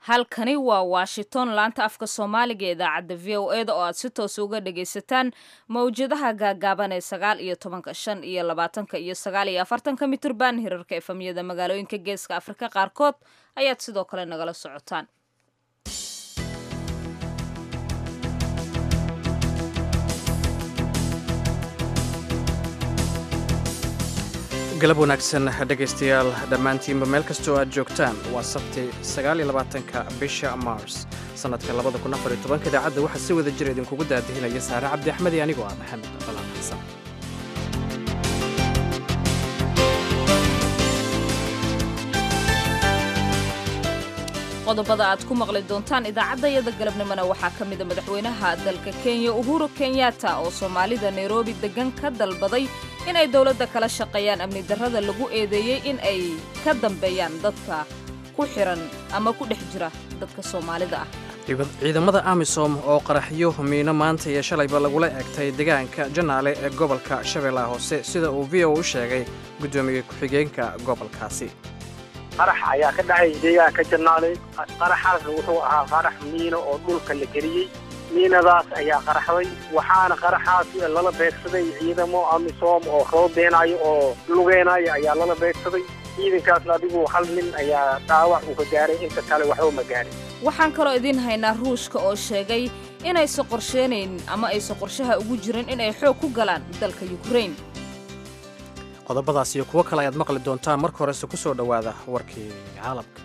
halkani waa washington laanta afka soomaaliga ee idaacadda v o e da oo aad si toos uga dhagaysataan mawjadaha gaagaaban ee sagaal iyo tobanka shan iyo labaatanka iyo sagaal iyo afartanka mitirban hirarka efamyada magaalooyinka geeska afrika qaarkood ayaad sidoo kale nagala socotaan galab wanaagsan dhegaystayaal dhammaantiinba meel kastoo aad joogtaan waa sabti sagaaliyolabaatanka bisha mars sannadka labada kun afar iyo tobanka idaacadda waxaa si wada jira idinkugu daadihinaya saare cabdi axmed iyo anigoo ah maxamed balaan xasan qodobada aad ku maqli doontaan idaacaddayada galabnimona waxaa ka mida madaxweynaha dalka kenya uhuru kenyatta oo soomaalida nairobi deggan ka dalbaday inay dowladda kala shaqeeyaan amni darrada lagu eedeeyey in ay ka dambeeyaan dadka ku xiran ama ku dhex jira dadka soomaalida ah ciidamada amisom oo qaraxyo miino maanta iyo shalayba lagula eegtay deegaanka janaale ee gobolka shabeellaha hoose sida uu v o u sheegay guddoomiye ku-xigeenka gobolkaasi qarax ayaa ka dhacay deegaanka janaale qaraxaasna wuxuu ahaa qarax miino oo dhulka la geliyey miinadaas ayaa qaraxday waxaana qaraxaas lala beegsaday ciidamo amisom oo roobeenayo oo lugeenayo ayaa lala beegsaday ciidankaasna adigu hal nin ayaa dhaawac uu ka gaaray inta kale waxba ma gaarin waxaan kaloo idiin haynaa ruushka oo sheegay inaysan qorsheenayn ama aysan qorshaha ugu jirin inay xoog ku galaan dalka yukrain qodobadaas iyo kuwo kale ayaad maqli doontaan marka horese ku soo dhowaada warkii caalamka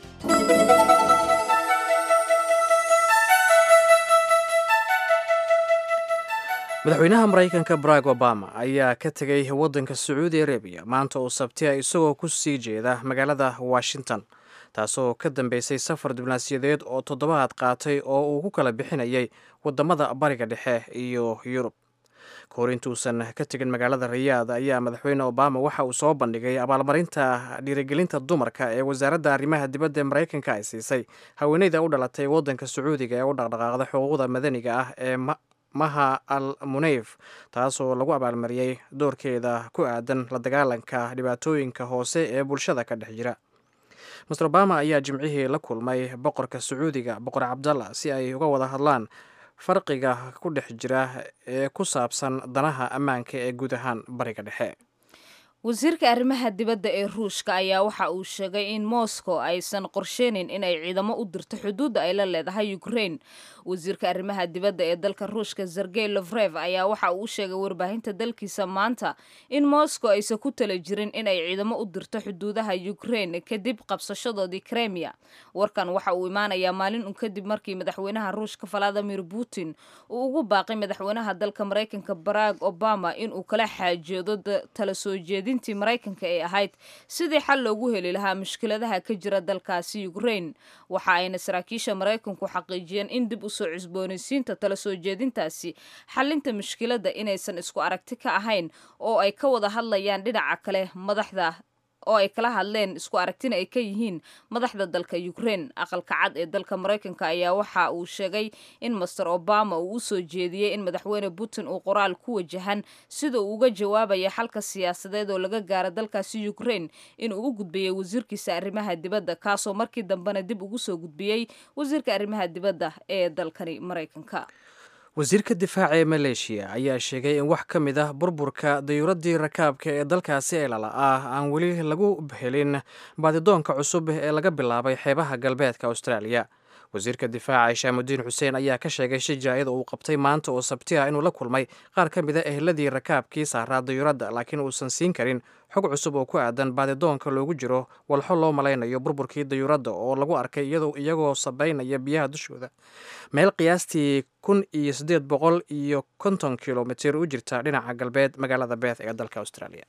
madaxweynaha maraykanka barack obama ayaa ka tegay waddanka sacuudi arabiya maanta oo sabtiya isagoo ku sii jeeda magaalada washington taasoo ka dambeysay safar diblomaasiyadeed oo toddobaad qaatay oo uu ku kala bixinayay waddamada bariga dhexe iyo yurub kahor intuusan ka tegin magaalada rayaad ayaa madaxweyne obama waxa uu soo bandhigay abaalmarinta dhiirigelinta dumarka ee wasaaradda arrimaha dibadda ee maraykanka ay siisay haweeneyda u dhalatay waddanka sacuudiga ee u dhaqdhaqaaqda xuquuqda madaniga ah ee maha al muneyf taasoo lagu abaalmariyey doorkeeda ku aadan la dagaalanka dhibaatooyinka hoose ee bulshada ka dhex jira master obama ayaa jimcihii la kulmay boqorka sacuudiga boqor cabdalla si ay uga wada hadlaan farqiga ku dhex jira ee ku saabsan danaha ammaanka ee guud ahaan bariga dhexe wasiirka arrimaha dibadda ee ruushka ayaa waxa uu sheegay in moscow aysan qorsheynin inay ciidamo u dirto xuduudda ay la leedahay ukrain wasiirka arrimaha dibadda ee dalka ruushka sergey lofrev ayaa waxa uu u sheegay warbaahinta dalkiisa maanta in moscow aysan ku tala jirin inay ciidamo u dirto xuduudaha ukrain kadib qabsashadoodii kremia warkan waxa uu imaanayaa maalin un kadib markii madaxweynaha ruushka valadimir putin uu ugu baaqay madaxweynaha dalka maraykanka barack obama inuu kala xaajoodo tala soo jeedi dintii maraykanka ee ahayd sidii xal loogu heli lahaa mushkiladaha ka jira dalkaasi ukrain waxa ayna saraakiisha maraykanku xaqiijiyeen in dib usoo cusboonaysiinta tala soo jeedintaasi xalinta mushkiladda inaysan isku aragti ka ahayn oo ay ka wada hadlayaan dhinaca kale madaxda oo ay kala hadleen isku aragtina ay ka yihiin madaxda dalka ukrain aqalka cad ee dalka maraykanka ayaa waxa uu sheegay in master obama uu u soo jeediyey in madaxweyne putin uu qoraal ku wajahan sida uu uga jawaabaya xalka siyaasadeed oo laga gaaro dalkaasi ukrain inuu u gudbiyey wasiirkiisa arrimaha dibadda kaasoo markii dambena dib ugu soo gudbiyey wasiirka arrimaha dibadda ee dalkani maraykanka wasiirka difaaca ee maleeshiya ayaa sheegay in wax ka mid ah burburka dayuuraddii rakaabka ee dalkaasi eelala ah aan weli lagu helin baadidoonka cusub ee laga bilaabay xeebaha galbeedka austraaliya wasiirka difaaca shaamudiin xuseen ayaa ka sheegay shi jaa-ida uu qabtay maanta oo sabti ah inuu la kulmay qaar ka mid a ehladii rakaabkii saaraa dayuuradda laakiin uusan siin karin xog cusub oo ku aadan baadidoonka loogu jiro walxo loo malaynayo burburkii dayuuradda oo lagu arkay iyagoo sabaynaya biyaha dushooda meel qiyaastii kun iyo siddeed boqol iyo konton kilomitir u jirta dhinaca galbeed magaalada beeth ee dalka australia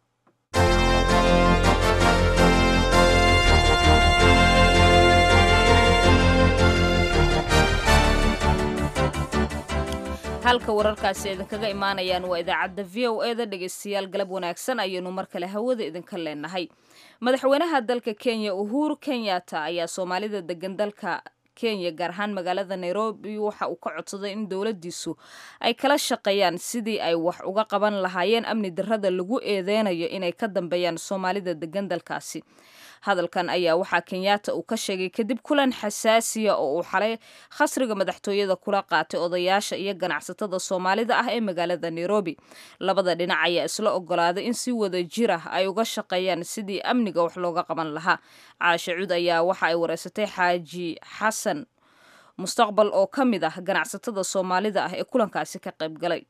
halka wararkaasi idinkaga imaanayaan waa idaacadda v o e da dhegaystayaal galab wanaagsan ayaynu mar kale hawada idinka leenahay madaxweynaha dalka kenya uhuru kenyatta ayaa soomaalida degan dalka kenya gaar ahaan magaalada nairobi waxa uu ka codsaday in dowladdiisu ay kala shaqeeyaan sidii ay wax uga qaban lahaayeen amni darrada lagu eedeynayo inay ka dambeeyaan soomaalida degan dalkaasi hadalkan ayaa waxaa kenyatta uu ka sheegay kadib kulan xasaasiya oo uu xalay khasriga madaxtooyada kula qaatay odayaasha iyo ganacsatada soomaalida ah ee magaalada nairobi labada dhinac ayaa isla ogolaaday in si wada jir ah ay uga shaqeeyaan sidii amniga wax looga qaban lahaa caashe cud ayaa waxa ay wareysatay xaaji xasan mustaqbal oo ka mid ah ganacsatada soomaalida ah ee kulankaasi ka qayb galay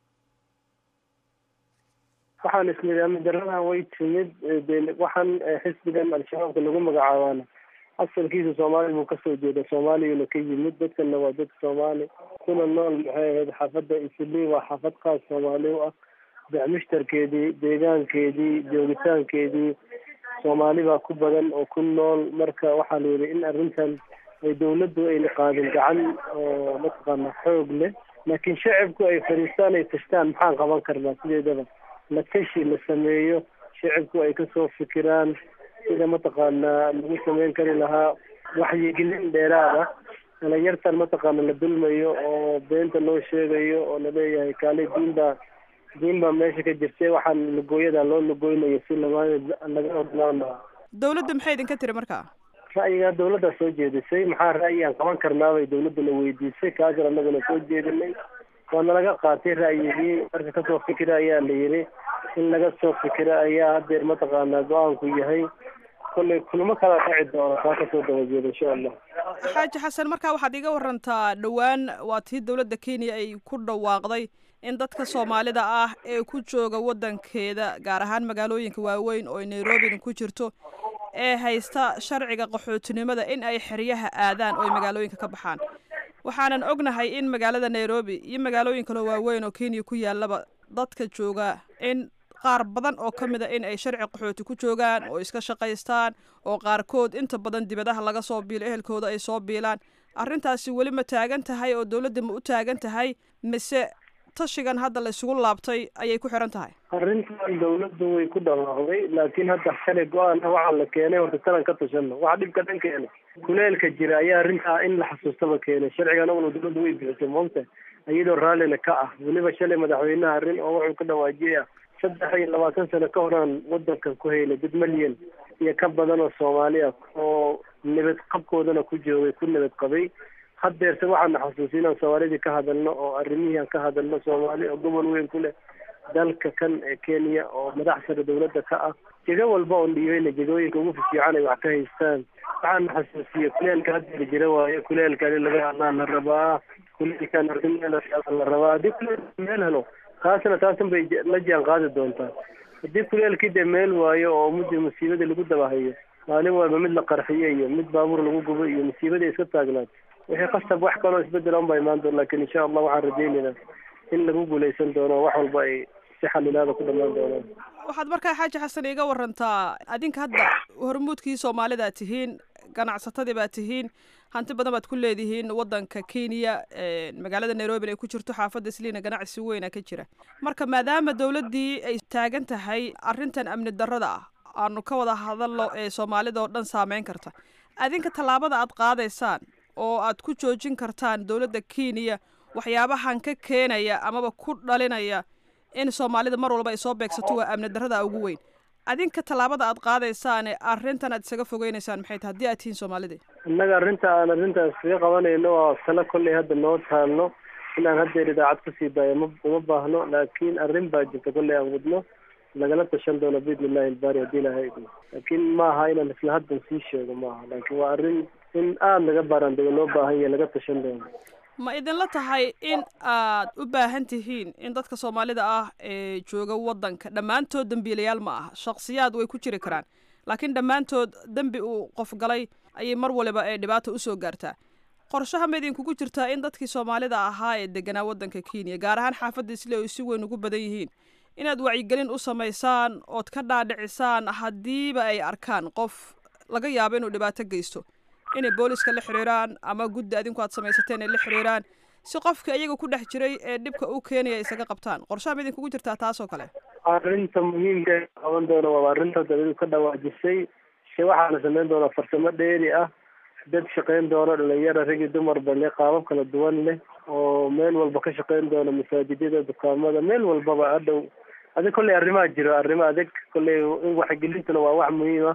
waxaan isnidhi amni daradan way timid de waxaan xisbigan al-shabaabka lagu magacaabaana asalkiisa soomaali buu kasoo jeeda soomaaliyana ka yimid dadkana waa dad soomaali kuna nool maxay ahayd xaafadda islii waa xaafad kaas soomaali u ah bacmushtarkeedii deegaankeedii joogitaankeedii soomaali baa ku badan oo ku nool marka waxaa la yidhi in arrintan ay dawladdu ayna qaadin gacan oo mataqaana xoog leh laakiin shacibku ay fadhiistaan ay tashtaan maxaan qaban karnaa sideedaba la tashi la sameeyo shacibku ay kasoo fikiraan sida mataqaanaa lagu sameyn kari lahaa waxyigelin dheeraad ah dhalinyartan mataqaana la dulmayo oo beenta loo sheegayo oo laleeyahay kaale diin baa diin baa meesha ka jirtay waxaan lugooyada loo lugooynayo si lama laga odlaan lahaa dawladda maxay idinka tiri marka ra'yigaa dawladdaa soo jeedisay maxaa ra'yi aan qaban karnaabay dawladduna weydiisay kaasir annaguna soo jeedinay waana laga qaatay ra'yigii marka kasoo fikira ayaa la yidhi in laga soo fikira ayaa hadeer mataqaanaa go-aanku yahay kollay kulamo kala dhaci doona taa kasoo dabajeeda insha allah xaaji xasan markaa waxaad iga warantaa dhowaan waa tii dawladda kenya ay ku dhawaaqday in dadka soomaalida ah ee ku jooga waddankeeda gaar ahaan magaalooyinka waaweyn oo nairobina ku jirto ee haysta sharciga qaxootinimada in ay xeryaha aadaan oo ay magaalooyinka ka baxaan waxaanan ognahay in magaalada nairobi iyo magaalooyin kaloo waaweyn oo kenya ku yaalaba dadka jooga in qaar badan oo ka mid a in ay sharci qaxooti ku joogaan oo iska shaqaystaan oo qaarkood inta badan dibadaha laga soo biilo ehelkooda ay soo biilaan arrintaasi weli ma taagan tahay oo dawladda ma u taagan tahay mise tashigan hadda la isugu laabtay ayay ku xiran tahay arrintan dawladdu way ku dhawaaqday laakiin hadda shalay go-aan ah waxaa la keenay horta tanan ka tashano waxa dhibka dhan keena kuleelka jira ayaa arrintaa in la xasuustaba keenay sharcigan una dawladdu way bixisay moogta iyadoo raallina ka ah weliba shalay madaxweynaha arrin oo wuxuu ka dhawaajiyay ah saddex iyo labaatan sano ka horaan wadankan ku haylay dad malyan iyo ka badan oo soomaali ah oo nabad qabkoodana ku joogay ku nabad qabay haddeerse waxaana xasuusi inaan soomaalidii ka hadalno oo arrimihii aan ka hadalno soomaali oo gobol weyn ku leh dalka kan ee kenya oo madax sare dawladda ka ah jego walba oon dhiibayna jegooyinka ugu fifiican ay wax ka haystaan waxaana xasuusiye kuleelka haddeer jira waayo kuleelkan in laga hadlaan la rabaa kuleelkan arrin meel la rabaa haddii kuleelka meel helo taasna taasan bay la jaan qaadi doontaa haddii kuleelkii dee meel waayo oo muddi musiibada lagu dabahayo maalin walba mid la qarxiyo iyo mid baabuur lagu gubo iyo musiibada iska taagnaato wixii qasab wax kaloo isbedel on baa imaan doon lakin insha allah waxaan rajaynaynaa in lagu guulaysan doono wax walba ay si xalilaada ku dhamaan doonaan waxaad markaa xaaji xasan iiga warantaa adinka hadda hormuudkii soomaalida tihiin ganacsatadii baa tihiin hanti badan baad ku leedihiin waddanka kenya magaalada nairobina ay ku jirto xaafadda isliina ganacsi weyna ka jira marka maadaama dawladdii ay taagan tahay arrintan amni darrada ah aanu ka wada hadalno ee soomaalida oo dhan saameyn karta adinka tallaabada aad qaadaysaan oo aad ku joojin kartaan dawladda kenya waxyaabahan ka keenaya amaba ku dhalinaya in soomaalida mar walba ay soo beegsato waa amni darrada ugu weyn adinka tallaabada aad qaadaysaane arrintan aad isaga fogeynaysaan maxay tahay haddii aad tihiin soomaalida innaga arrinta aan arrintaas kaga qabanayno waa talo kolley hadda noo taalno inaan haddeer idaacad kusii daayo ma uma baahno laakiin arrin baa jirta kolley aan wadno lagala tashan doono biidni illahi ilbaari haddii ilahay idmo laakiin maaha inaan isla haddan sii sheego maaha laakiin waa arrin in aada laga baaraandego loo baahan yahay laga tashan doono ma idinla tahay in aad u baahan tihiin in dadka soomaalida ah ee jooga waddanka dhammaantood dembiilayaal ma aha shaksiyaad way ku jiri karaan laakiin dhammaantood dembi uu qof galay ayay mar waliba ee dhibaata usoo gaartaa qorshaha ma idinkugu jirtaa in dadkii soomaalida ahaa ee deganaa waddanka kenya gaar ahaan xaafadda isle ay si weyn ugu badan yihiin inaad wacyigelin u samaysaan ood ka dhaadhicisaan haddiiba ay arkaan qof laga yaabo inuu dhibaato geysto inay booliska la xiriiraan ama guddi adinku aad samaysateen ay la xiriiraan si qofka iyaga ku dhex jiray ee dhibka u keenaya isaga qabtaan qorshaha ma idinkugu jirtaa taas oo kale arrinta muhiimka ee qaban doona waa arrinta dawladu ka dhawaajisay se waxaana samayn doonaa farsamo dheeri ah dad shaqayn doona dhalinyara rag iyo dumarba leh qaabab kala duwan leh oo meel walba ka shaqayn doona masaajidyada dukaamada meel walbaba hadhow adig kolley arrimaa jiro arrimo adag kolley in waxgelintuna waa wax muhiim ah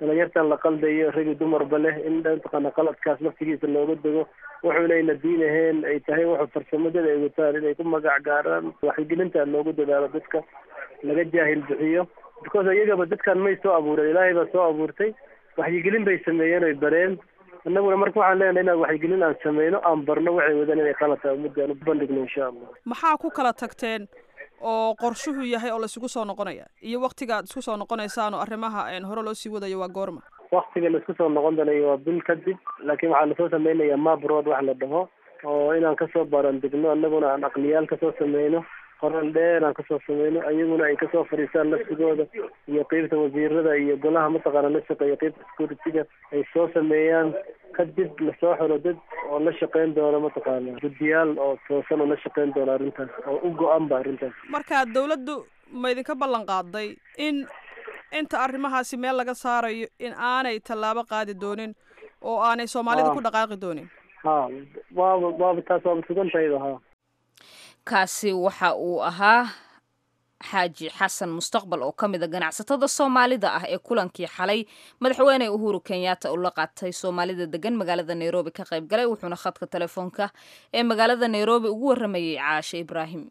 dhalinyartan la qaldayo ragi dumarba leh in mataqaana qaladkaas laftigiisa looga dego wuxuunayna diin ahayn ay tahay wuxuu farsamadada ay wataan inay ku magac gaaraan waxgelinta loogu dadaalo dadka laga jaahil bixiyo because iyagaba dadkan may soo abuureen ilaahay baa soo abuurtay waxyigelin bay sameeyeen oy bareen annaguna marka waxaan leenahay inaan waxyigelin aan sameyno aan barno waxay wadaan inay qalad tahay ummadda aan u bandhigno insha allah maxaa ku kala tagteen oo qorshuhu yahay oo laisugu soo noqonaya iyo waktiga aad isku soo noqonaysaan oo arrimaha hore loo sii wadayo waa goorma waktiga laisku soo noqon doonayo waa bil kadib laakiin waxaa lasoo sameynayaa mabroad wax la dhaho oo inaan kasoo barandigno annaguna aan aqliyaal kasoo sameyno qoran dheer aan kasoo sameyno ayaguna ay kasoo fadhiistaan laftigooda iyo qeybta wasiirada iyo golaha mataqaana la shaqeeya qeybta security-ga ay soo sameeyaan kadib lasoo xiro dad oo la shaqeyn doono mataqaana guddiyaal oo toosan oo la shaqeyn doono arrintaas oo u go-an ba arrintaas marka dawladdu ma idinka ballan qaaday in inta arrimahaasi meel laga saarayo in aanay tallaabo qaadi doonin oo aanay soomaalida ku dhaqaaqi doonin ha waaba waaba taas waaba sugantahayba ha kaasi waxa uu ahaa xaaji xasan mustaqbal oo ka mid a ganacsatada soomaalida ah ee kulankii xalay madaxweyne uhuru kenyatta uu la qaatay soomaalida degan magaalada nairobi ka qayb galay wuxuuna khadka telefoonka ee magaalada nairobi ugu waramayay caashe ibraahim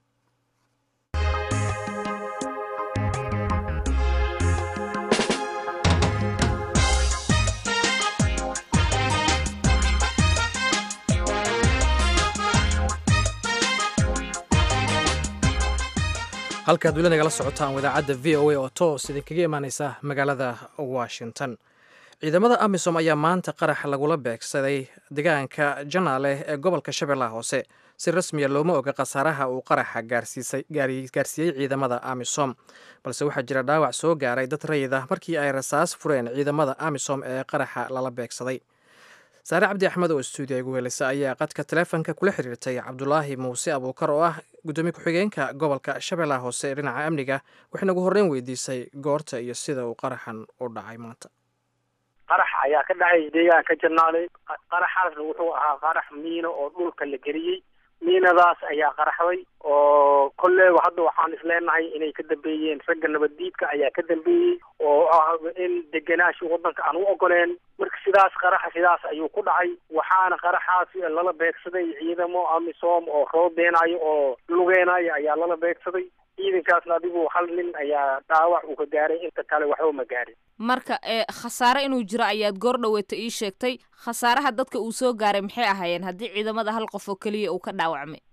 halkaad weli nagala socotaan wadaacadda v o a oo toos idinkaga imaaneysa magaalada washington ciidamada amisom ayaa maanta qarax lagula beegsaday deegaanka janaale ee gobolka shabeellaha hoose si rasmiya looma oga khasaaraha uu qaraxa gaarsiiyey ciidamada amisom balse waxaa jira dhaawac soo gaaray dad rayid ah markii ay rasaas fureen ciidamada amisom ee qaraxa lala beegsaday saare cabdi axmed oo stuudiya igu helisa ayaa qadka taleefonka kula xiriirtay cabdulaahi muuse abuukar oo ah gudoomiye ku-xigeenka gobolka shabeellaha hoose ee dhinaca amniga waxayna ugu horreyn weydiisay goorta iyo sida uu qaraxan u dhacay maanta qarax ayaa ka dhacay deegaanka janaaley qaraxaasna wuxuu ahaa qarax miino oo dhulka la geliyey miinadaas ayaa qaraxday oo kolleyba hadda waxaan isleenahay inay ka dambeeyeen ragga nabaddiidka ayaa ka dambeeyey oo ah in degenaashi waddanka aan u ogoleen marka sidaas qaraxa sidaas ayuu ku dhacay waxaana qaraxaas lala beegsaday ciidamo amisom oo roobeenayo oo lugeenayo ayaa lala beegsaday ciidankaasna adigu hal nin ayaa dhaawac uu ka gaaray inta kale waxba ma gaarin marka ee khasaare inuu jiro ayaad goor dhaweeta ii sheegtay khasaaraha dadka uu soo gaaray maxay ahaayeen haddii ciidamada hal qof oo keliya uu ka dhaawacmay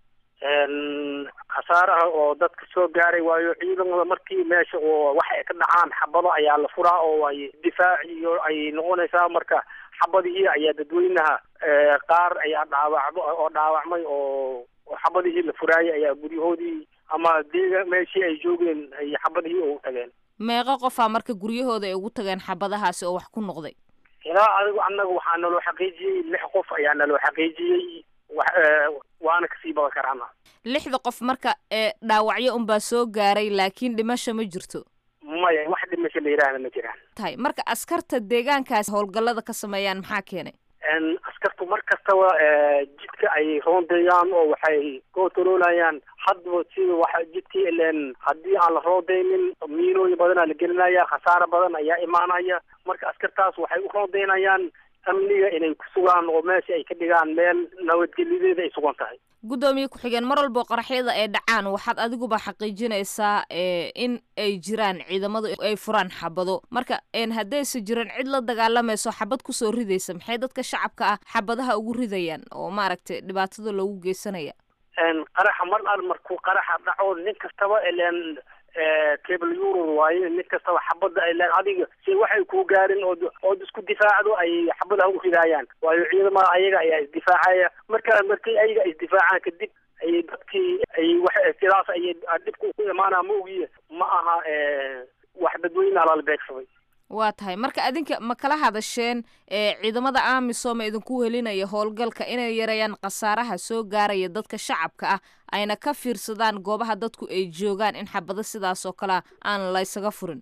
khasaaraha oo dadka soo gaaray waayo ciidamada markii meesha oo wax ay ka dhacaan xabado ayaa la furaa oo ay difaac iyo ay noqonaysaa marka xabadihii ayaa dadweynaha qaar ayaa dhaawacmo oo dhaawacmay oo xabadihii la furaayay ayaa guryahoodii ama deega meeshii ay joogeen ay xabadihii ugu tageen meeqo qofaa marka guryahooda ay ugu tageen xabadahaasi oo wax ku noqday ilaa adigu annaga waxaa naloo xaqiijiyey lix qof ayaa naloo xaqiijiyey wax waana kasii badan karaana lixda qof marka ee dhaawacyo unbaa soo gaaray laakiin dhimasho ma jirto maya wax dhimasho la yidhaahda ma jiraan tahay marka askarta deegaankaas howlgallada ka sameeyaan maxaa keenay askartu mar kastaba jidka ay roondeeyaan oo waxay controolayaan hadba sida waxa jidkii ileen haddii aan la roondeynin miinooyin badanaa la gelinaya khasaare badan ayaa imaanaya marka askartaas waxay u roondeynayaan amniga inay ku sugaan oo meesha ay ka dhigaan meel nabadgeliyadeeda ay sugan tahay guddoomiye ku-xigeen mar walbo qaraxyada ay dhacaan waxaad adiguba xaqiijinaysaa in ay jiraan ciidamadu ay furaan xabado marka haddaysa jiran cid la dagaalamayso xabad kusoo ridaysa maxay dadka shacabka ah xabadaha ugu ridayaan oo maaragtay dhibaatada loogu geysanaya qaraxa mar al markuu qaraxa dhaco nin kastaba ileen cable euro waaye nin kastaba xabadda ay leen adiga si waxay kuu gaarin ood ood isku difaacdo ay xabadaha u ridaayaan waayo ciidamada ayaga ayaa isdifaacaya marka markii ayaga isdifaacaan kadib ay dadkii ay wax sidaas ay dhibku ku imaanaa ma ogiye ma aha wax dadweyne alala beegsaday waa tahay marka adinka ma kala hadasheen ciidamada amisom ee idinku helinaya howlgalka inay yareeyaan khasaaraha soo gaaraya dadka shacabka ah ayna ka fiirsadaan goobaha dadku ay joogaan in xabado sidaas oo kalea aan laysaga furin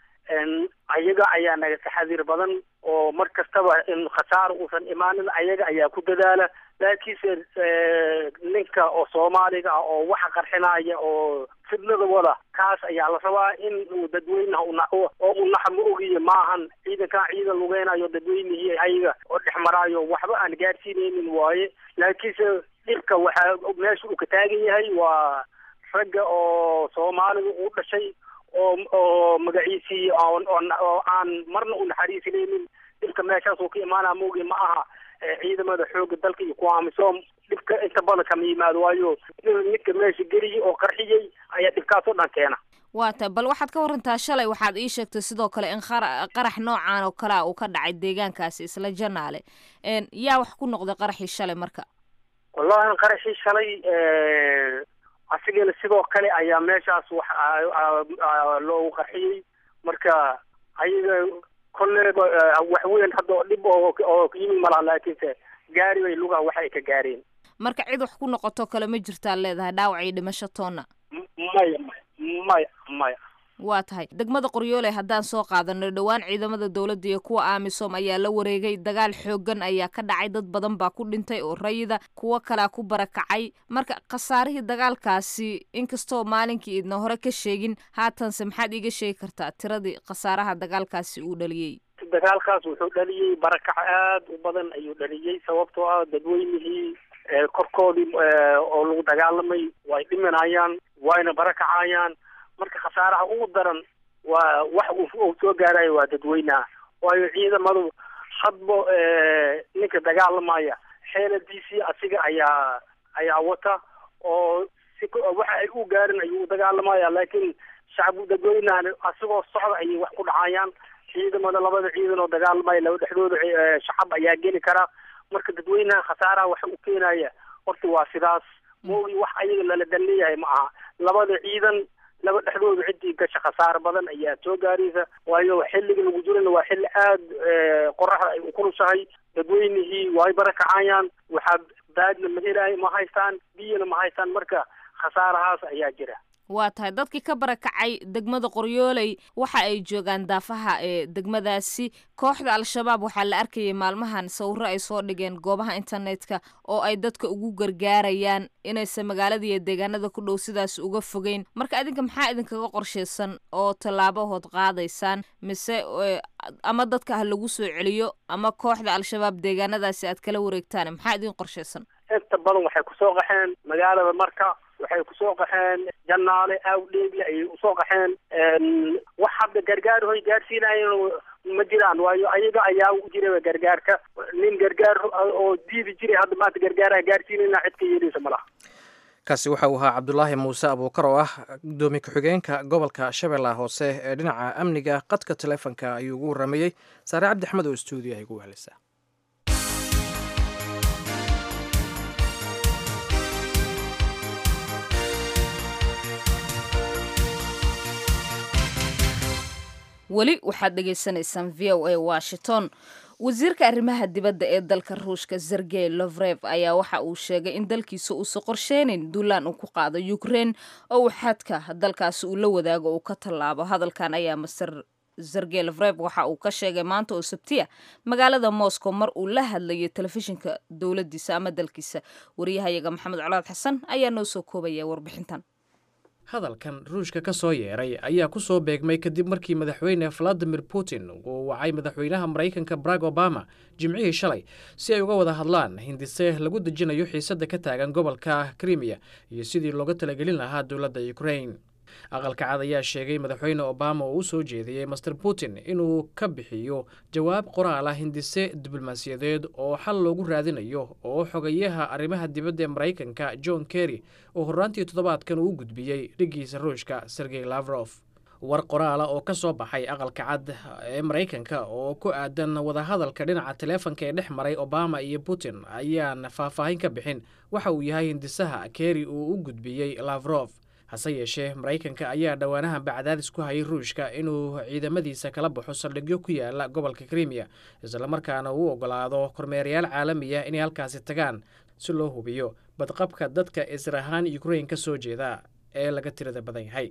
ayaga ayaa naga taxadiir badan oo mar kastaba in khasaaro uusan imaanin ayaga ayaa ku dadaala laakiinse ninka oo soomaaliga ah oo waxa qarxinaya oo fidnada wada kaas ayaa la rabaa in uu dadweynaha oo u naxa ma ogiye maahan ciidankan ciidan lugeynayo dadweynihii ayaga oo dhex maraayo waxba aan gaadhsiinaynin waaye laakiinse dhibka waxaa meesha uu ka taagan yahay waa ragga oo soomaaliga u dhashay oo oo magaciisii oo aan marna u naxariisinaynin dhibka meeshaas uu ka imaanaa maogi ma aha ciidamada xooga dalka iyo kuwa amisom dhibka inta badan kama yimaado waayo ninka meesha geliyay oo qarxiyey ayaa dhibkaas oo dhan keena waa tahay bal waxaad ka warantaa shalay waxaad ii sheegtay sidoo kale in qarax noocan oo kalea uu ka dhacay deegaankaasi isla janaale yaa wax ku noqday qaraxii shalay marka wallahi qaraxii shalay asigana sidoo kale ayaa meeshaas wax loogu qarxiyey marka ayaga kolleeba wax weyn hadda oo dhib oo oo yimi malaha laakiinse gaari bay lugaha wax ay ka gaareen marka cid wax ku noqoto kale ma jirtaa leedahay dhaawac iyo dhimasho toonna maya maya maya waa tahay degmada qoryoole haddaan soo qaadano dhowaan ciidamada dowladda iyo kuwa amisom ayaa la wareegay dagaal xoogan ayaa ka dhacay dad badan baa ku dhintay oo rayida kuwo kalea ku barakacay marka khasaarihii dagaalkaasi inkastoo maalinkii idna hore ka sheegin haatanse maxaad iiga sheegi kartaa tiradii khasaaraha dagaalkaasi uu dhaliyey dagaalkaas wuxuu dhaliyey barakac aad u badan ayuu dhaliyey sababtoo ah dadweynihii korkoodii oo lagu dagaalamay way dhimanayaan wayna barakacayaan marka khasaaraha ugu daran waa wax uu soo gaarayo waa dadweynaha waayo ciidamadu hadba ninka dagaalamaya xeeladiisii asiga ayaa ayaa wata oo si waxa ay u gaarin ayuu dagaalamaya laakiin shacbu dadweynahan asigoo socda ayay wax ku dhacayaan ciidamada labada ciidan oo dagaalamaya laba dhexdooda shacab ayaa geli kara marka dadweynaha khasaaraha waxa u keenaya horta waa sidaas moogi wax ayaga lala dan leeyahay ma aha labada ciidan laba dhexdooda ciddii gasha khasaar badan ayaa soo gaaraysa waayo xilliga lagu jirana waa xilli aad qoraxda ay ukulushahay dadweynihii way barakacayaan waxaa baadna ma helahay ma haystaan biyana ma haystaan marka khasaarahaas ayaa jira waa tahay dadkii ka barakacay degmada qoryooley waxa ay joogaan daafaha ee degmadaasi kooxda al-shabaab waxaa la arkayay maalmahan sawiro ay soo dhigeen goobaha internetka oo ay dadka ugu gargaarayaan inaysan magaalada iyo deegaanada ku dhow sidaas uga fogeyn marka idinka maxaa idinkaga qorshaysan oo tallaabahood qaadaysaan mise ama dadka ha lagu soo celiyo ama kooxda al-shabaab deegaanadaasi aad kala wareegtaan maxaa idin qorshaysan inta badan waxay kusoo qaxeen magaalada marka waxay kusoo qaxeen janaale awdheegle ayay usoo qaxeen wax hadda gargaar hoy gaarsiinayen ma jiraan waayo ayaga ayaa u jira gargaarka nin gargaar oo diidi jiray hadda maanta gargaaraha gaarsiinayna cid ka yeeleysa malaha kaasi waxa uu ahaa cabdulaahi muuse abuukar oo ah gudoomiye ku-xigeenka gobolka shabeellaha hoose ee dhinaca amniga qadka taleefonka ayuu ugu warramayey saare cabdi axmed oo stuudiyaha igu weheleysa weli waxaad dhegaysanaysaan v o a washington wasiirka arrimaha dibadda ee dalka ruushka sergey lovrev ayaa waxa uu sheegay in dalkiisa uusa qorsheynayn duulaan uu ku qaado ukrein oo uu xadka dalkaasi uu la wadaago uu ka tallaabo hadalkan ayaa master sergey lovrev waxa uu ka sheegay maanta oo sabtiya magaalada moscow mar uu la hadlayay telefishinka dowladiisa ama dalkiisa wariyahayaga maxamed colaad xasan ayaa noo soo koobaya warbixintan hadalkan ruushka ka soo yeeray ayaa ku soo beegmay kadib markii madaxweyne valadimir putin uu wacay madaxweynaha maraykanka barack obama jimcihii shalay si ay uga wada hadlaan hindise lagu dejinayo xiisadda ka taagan gobolka krimiya iyo sidii looga talagelin lahaa dowladda ukrain aqalka cad ayaa sheegay madaxweyne obama oo u soo jeediyey master putin inuu ka bixiyo jawaab qoraal ah hindise diblomaasiyadeed oo xal loogu raadinayo oo xogayaha arrimaha dibadda ee maraykanka john kerry oo horraantii toddobaadkan uu u gudbiyey dhiggiisa ruushka sergey lavrof war qoraala oo ka soo baxay aqalka cad ee maraykanka oo ku aadan wadahadalka dhinaca taleefonka ee dhex maray obama iyo putin ayaan faahfaahin ka bixin waxa uu yahay hindisaha kerry uu u gudbiyey lavrof hase yeeshee maraykanka ayaa dhowaanahanba cadaadis ku hayay ruushka inuu ciidamadiisa kala baxo saldhigyo ku yaala gobolka krimiya islamarkaana uu ogolaado kormeerayaal caalamiya inay halkaasi tagaan si loo hubiyo badqabka dadka israhaan ukrain ka soo jeeda ee laga tirada badan yahay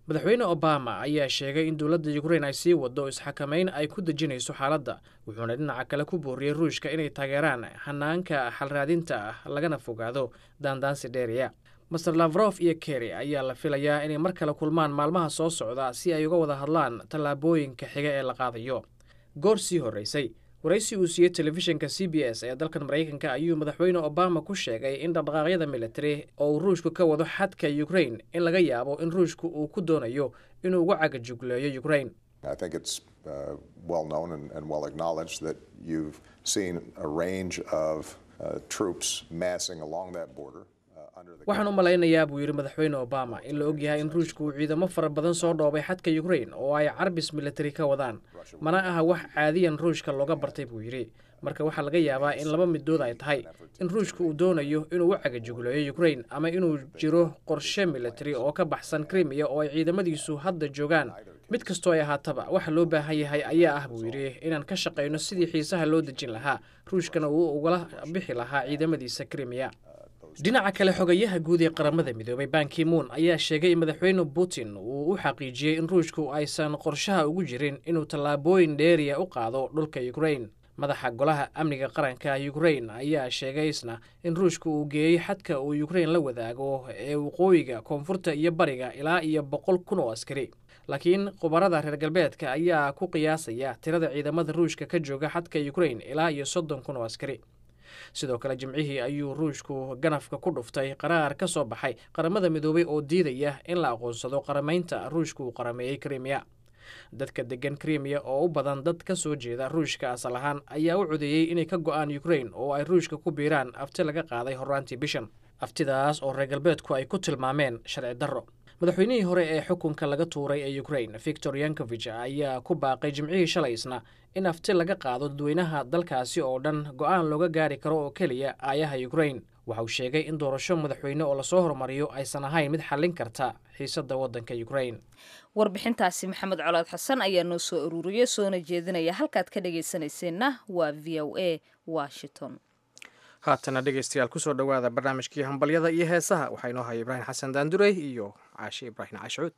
madaxweyne obama ayaa sheegay in dowladda ukrain ay sii wado isxakamayn ay ku dejinayso xaaladda wuxuuna dhinaca kale ku booriyey ruushka inay taageeraan hanaanka xalraadinta ah lagana fogaado daandaansi dheeriya master lavrof iyo kerry ayaa la filayaa inay mar kale kulmaan maalmaha soo socda si ay uga wada hadlaan tallaabooyinka xiga ee la qaadayo goor sii horreysay waraysi uu siiyey telefishinka c b s ee dalkan maraykanka ayuu madaxweyne obama ku sheegay in dhaqdhaqaaqyada militari oo uu ruushku ka wado xadka ukrain in laga yaabo in ruushku uu ku doonayo inuu uga cagajugleeyo ukrain I think it's uh, well known and, and well acknowledged that you've seen a range of uh, troops massing along that border. uh, under the waxaan u malaynayaa buu yidhi madaxweyne obama in la ogyahay in ruushku uu ciidamo fara badan soo dhoobay xadka ukrain oo ay carbis militari ka wadaan mana aha wax caadiyan ruushka looga bartay buu yidhi marka waxaa laga yaabaa in laba midood ay tahay in ruushku uu doonayo inuu u cagajugleeyo ukrain ama inuu jiro qorshe militari oo ka baxsan krimiya oo ay ciidamadiisu hadda joogaan mid kastoo ay ahaataba waxa loo baahan yahay ayaa ah buu yidhi inaan ka shaqayno sidii xiisaha loo dejin lahaa ruushkana uu ugala bixi lahaa ciidamadiisa krimiya dhinaca kale xogayaha guud ee qaramada midoobay bankimuun ayaa sheegay in madaxweyne putin uu u xaqiijiyey in ruushku aysan qorshaha ugu jirin inuu tallaabooyin dheeriya u qaado dhulka ukrain madaxa golaha amniga qaranka ukrain ayaa sheegay isna in ruushka uu geeyey xadka uu ukrain la wadaago ee waqooyiga koonfurta iyo bariga ilaa iyo boqol kun oo askari laakiin khubarada reer galbeedka ayaa ku qiyaasaya tirada ciidamada ruushka ka jooga xadka ukrain ilaa iyo soddon kun oo askari sidoo kale jimcihii ayuu ruushku ganafka ku dhuftay qaraar ka soo baxay qaramada midoobay oo diidaya in la aqoonsado qaramaynta ruushka uu qarameeyey krimiya dadka degan krimiya oo u badan dad ka soo jeeda ruushka asal ahaan ayaa u codeeyey inay ka go-aan ukrain oo ay ruushka ku biiraan afti laga qaaday horraantii bishan aftidaas oo reer galbeedku ay ku tilmaameen sharci darro madaxweynihii hore ee xukunka laga tuuray ee ukrain victor yankovich ayaa ku baaqay jimcihii shalay isna in afti laga qaado dadweynaha dalkaasi oo dhan go-aan looga gaari karo oo keliya aayaha ukrain waxa uu sheegay in doorasho madaxweyne oo lasoo hormariyo aysan ahayn mid xallin karta xiisadda waddanka ukrain warbixintaasi maxamed colaad xasan ayaa noo soo ururiyey soona jeedinaya halkaad ka dhagaysanayseena waa v o a washington haatana dhegeystayaal kusoo dhowaada barnaamijkii hambalyada iyo heesaha waxaa inoo haya ibraahim xasan daandurey iyo caashe ibraahim caashuud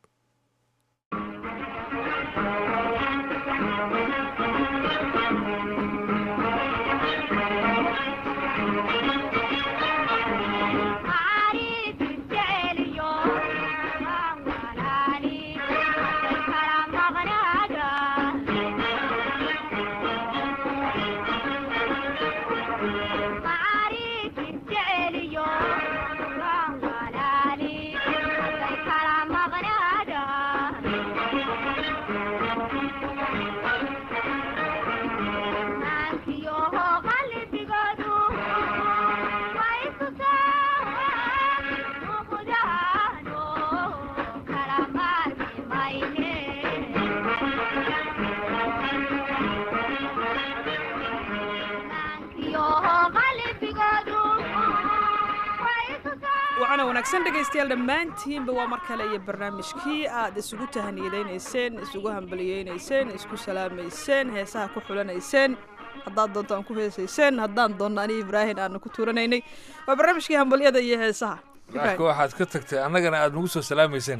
waxaana wanaagsan dhegaystayaal dhammaantiinba waa mar kale iyo barnaamijkii aad isugu tahaniyadaynayseen isugu hambaliyeynayseen isku salaamayseen heesaha ku xulanayseen haddaad doonto aan ku heesayseen haddaan doonno aniga ibraahim aanu ku tuuranaynay waa barnaamijkii hambalyada iyo heesaha marka waxaad ka tagtay annagana aad nagu soo salaamayseen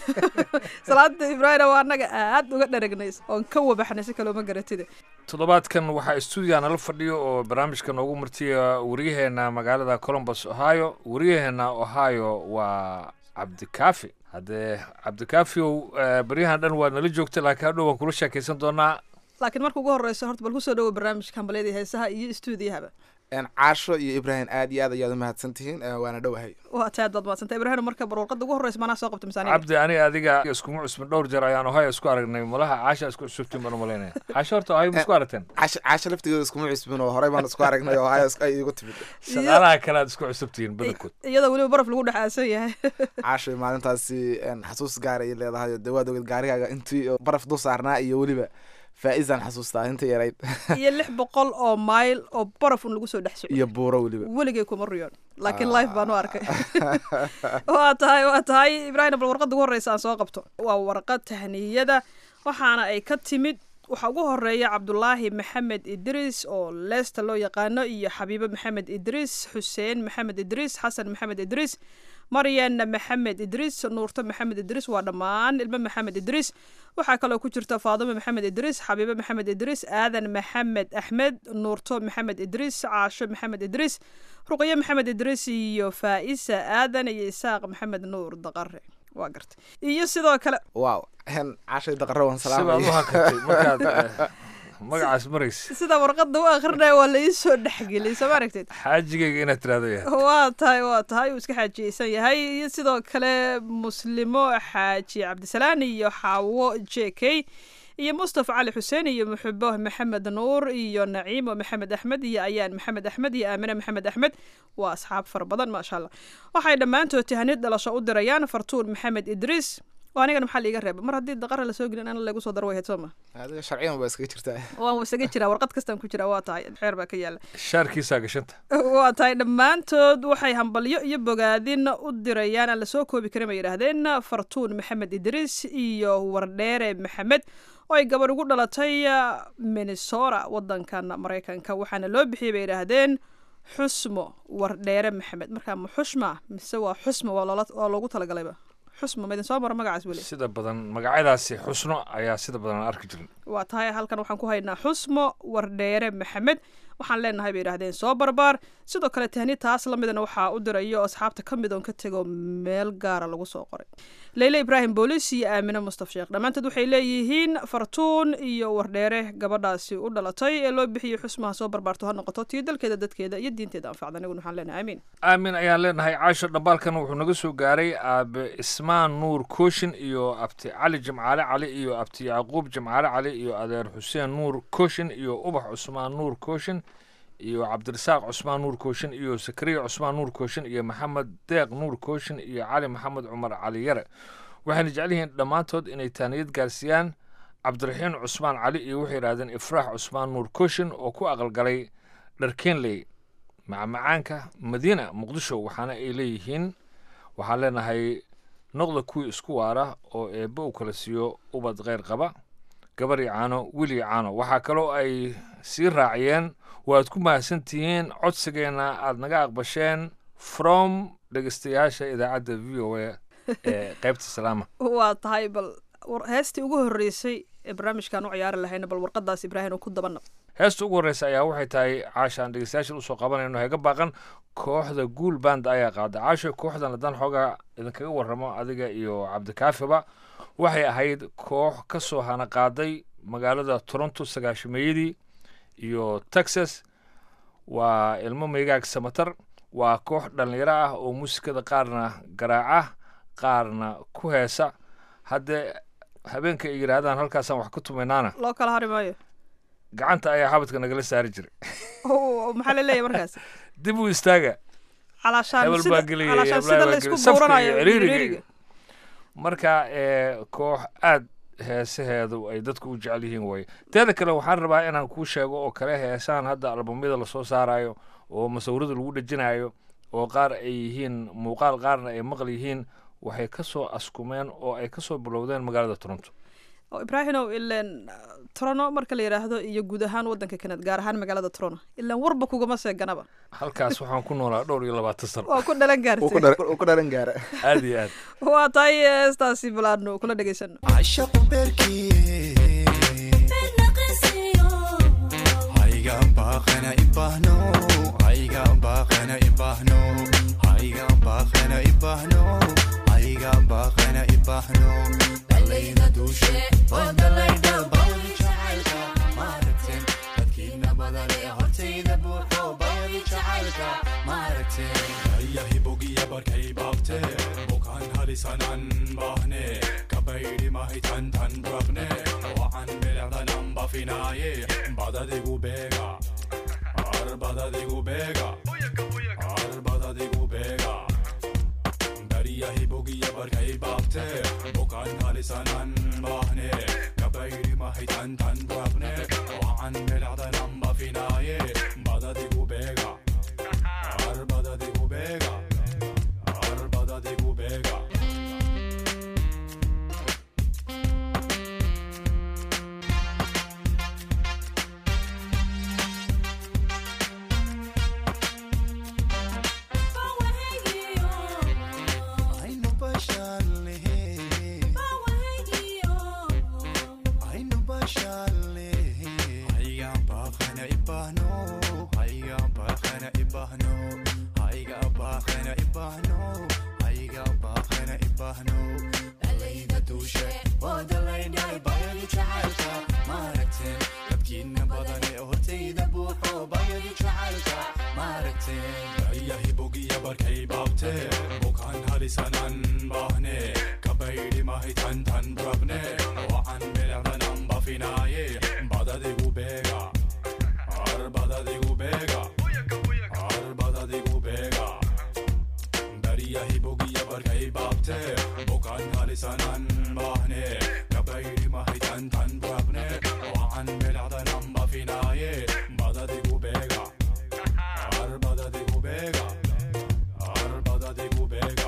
salaada ibraahim waa annaga aad uga dharagnay oon ka wabaxnay si kalooma garatide toddobaadkan waxaa stuudiga nala fadhiyo oo barnaamijka noogu martiya waryaheena magaalada colombus ohio waryaheena ohio waa cabdikaafi haddee cabdikaafiow baryahan dhan waa nala joogta laakiin hadhow waan kula sheekaysan doonaa laakiin marka ugu horeyso horta bal kusoo dhawo barnaamijka hambalyada iyo heesaha iyo stuudiyahaba caasho iyo ibraahim aad iyo aad ayaad umahadsan tihiin waana dhowahay waa taad baad mahadsanta ibraahim marka barwarqada ugu horeysa manaa soo qabta misaaniga cabdi ani adiga iskuma cusbin dhowr jeer ayaan ohio isku aragnay malaha caasha isku cusubtiin baan umalaynaya caasho horta ohio ma isku aragteen caasho caasho laftigeeda iskuma cusbin oo horey baan isku aragnay oo ohio ay igu timid shaqaalaha kale aad isku cusubtihiin badankood iyadoo weliba baraf lagu dhex aasan yahay caasho maalintaasi xasuus gaara ay leedahay dee waad ogeed gaarigaaga intii baraf dul saarnaa iyo weliba faa-isaan xasuustaa inta yarayd iyo lix boqol oo mayl oo baraf un lagu soo dhex soco iyo buuro weliba weligay kuma riyoon laakiin life baan u arkay waa tahay waa tahay ibraahim bal warqadda ugu horreysa aan soo qabto waa warqad tahniyada waxaana ay ka timid waxaa ugu horeeya cabdulaahi maxamed idriis oo leesta loo yaqaano iyo xabiibo maxamed idriis xuseen maxamed idriis xasan maxamed idriis maryan maxamed idriis nuurto maxamed idriis waa dhammaan ilmo maxamed idriis waxaa kaloo ku jirta faadimo maxamed idriis xabiibo maxamed idriis aadan maxamed axmed nuurto maxamed idriis caasho maxamed idriis ruqyo maxamed idriis iyo faa'isa aadan iyo isaaq maxamed nuur daqare waa garta iyo sidoo kale wow cashay daqare waan sibaad u salaamay hakatay markaad eh, magacaas maraysa sida warqadda u akrinaya waa la ii soo dhexgeliyay soo ma aragteed xaajigayga inaad tiraahdo yahay waa tahay waa tahay uu iska xaajiyeysan yahay iyo sidoo kale muslimo xaaji cabdisalaan iyo xaawo j k iyo mustafa cali xuseen iyo muxubo maxamed nuur iyo naciimo maxamed axmed iyo ayaan maxamed axmed iyo aamine maxamed axmed waa asxaab fara badan maasha allah waxay dhammaantood tahanid dhalasho u dirayaan fartuun maxamed idriis waa anigana maxaa liiga reeba mar haddii daqara lasoo gelin ana lagu soo daro way ahayd soo ma adiga sharciyan baa iskaga jirtaa waan isaga jiraa warqad kastaan ku jiraa waa tahay xeer baa ka yaala shaarkiisaa gashanta waa tahay dhammaantood waxay hambalyo iyo bogaadin u dirayaan aan lasoo koobi karin bay yidhaahdeen fartuun maxamed idriis iyo wardheere maxamed oo ay gabadh ugu dhalatay ah, minnesota wadankan maraykanka waxaana loo bixiyey bay yidhaahdeen xusmo wardheere maxamed markaa ma xushma mise waa xusmo waa loola- waa loogu talagalayba xusmo ma idin soo maro magacaas weli sida badan magacyadaasi xusno ayaa sida badan aan arki jirin waa tahay halkan waxaan ku haynaa xusmo wardheere maxamed waxaan leenahay bay yidhaahdeen soo barbaar sidoo kale tahni taas la midana waxaa u dirayo asxaabta ka mid oon ka tego meel gaara lagu soo qoray leyle ibraahim boolis iyo aamine mustaf sheekh dhammaantood waxay leeyihiin fartuun iyo wardheere gabadhaasi u dhalatay ee loo bixiyey xusmaha soo barbaarto ha noqoto tii dalkeeda dadkeeda iyo diinteeda anfacda aniguna waxaan leenahay amiin aamin ayaan leenahay caasho dhambaalkan wuxuu naga soo gaaray aabe ismaan nuur kooshin iyo abti cali jimcaale cali iyo abti yacquub jimcaale cali iyo adeer xuseen nuur kooshin iyo ubax cusmaan nuur kooshin iyo cabdirasaaq cusmaan nuur kooshin iyo sakariya cusmaan nuur kooshin iyo maxamed deeq nuur kooshin iyo cali maxamed cumar cali yare waxayna jecel yihiin dhammaantood inay taaniyad gaarsiiyaan cabdiraxiin cusmaan cali iyo waxay yidhahdeen ifraax cusmaan nuur kooshin oo ku aqalgalay dharkeenley macmacaanka madiina muqdisho waxaana ay leeyihiin waxaan leenahay noqda kuwii isku waara oo eebbe uu kala siiyo ubad kheyr qaba gabar iyo caano wiil iyo caano waxaa kaloo ay sii raaciyeen waad ku mahadsantihiin codsigeenna aad naga aqbasheen from dhegeystayaasha idaacadda v o a ee qaybta salaama waa tahay bal war- heestii ugu horreysay ee barnaamijkan u ciyaari lahayna bal warqadaas ibraahim oo ku dabanab heesta ugu horreysa ayaa waxay tahay caashaan dhegeystayaashan usoo qabanayno heega baaqan kooxda guul band ayaa qaada caasho kooxdan haddaan xoogaa idinkaga warramo adiga iyo cabdikaafiba waxay ahayd koox ka soo hana qaaday magaalada toronto sagaashameeyadii iyo texas waa ilmo meegaag samatar waa koox dhallinyaro ah oo muusikada qaarna garaaca qaarna ku heesa haddee habeenka ay yidhaahdaan halkaasaan wax ku tumaynaana loo kala hari maayo gacanta ayaa xabadka nagala saari jiray Oo, maxaa la leeyahay markaas dib u istaaga calaashaan hebel sida baa gelaya calaashaan heblaha sida baa la isku gelaya safka buuranayo iyo ciriiriga ciriiriga. iyo- marka ee, koox aad heesaheedu ay dadku u jecel yihiin way teeda kale waxaan rabaa inaan kuu sheego oo kale heesaan hadda albamyada lasoo saarayo oo masawirada lagu dhejinayo oo qaar ay yihiin muuqaal qaarna ay maqal yihiin waxay ka soo askumeen oo ay ka soo bilowdeen magaalada toronto oo ibraahimow ileen trono marka la yidhaahdo iyo guud ahaan wadanka kanad gaar ahaan magaalada trono ilaan warba kugama seeganaba halkaas waxaan ku noolaa dhowr iyo labaatan sano waa ku dhalan uu ku gaartay dhar- uu ku dharan gaara aad iyo aad waa tahay heestaasi balaadno kula dhegaysano عشق بركي هايغا باخنا إباهنو هايغا باخنا إباهنو هايغا باخنا إباهنو هايغا باخنا إباهنو دلينا دوشي ودلينا باودي جعلك مارتين dadkiina badan ee hortayda buuxo bayadi jacaylka maaragtee ayahi bogiya barkay baabte bukaan halisanan baahne kabaydi mahitan tan rabne wacan bilecdanan bafinaaye badadigu beega ar badadigu beega ar badadigu beega bariyahi bogiya barkay baabte bukaan halisanan baahne kabaydi mahitan tan rabne wacan bilecdanan bafinaaye badadigu beega ar badadigu beega ar badadigu beega halisanan bahne kabaydi mahitan tan brabne wacan bilicdanan bafinaaye badadigu beega ar badadigu beega ar badadigu beega dariyahi bogiya barkay baabte bukan halisanan bahne kabaydi mahitan tan brabne wacan bilicdanan bafinaaye badadigu beega ar badadigu beega ar badadigu beega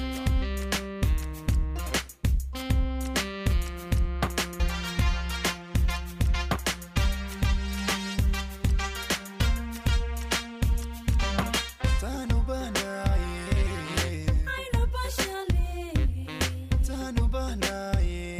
Tanu banaye Tanu banaye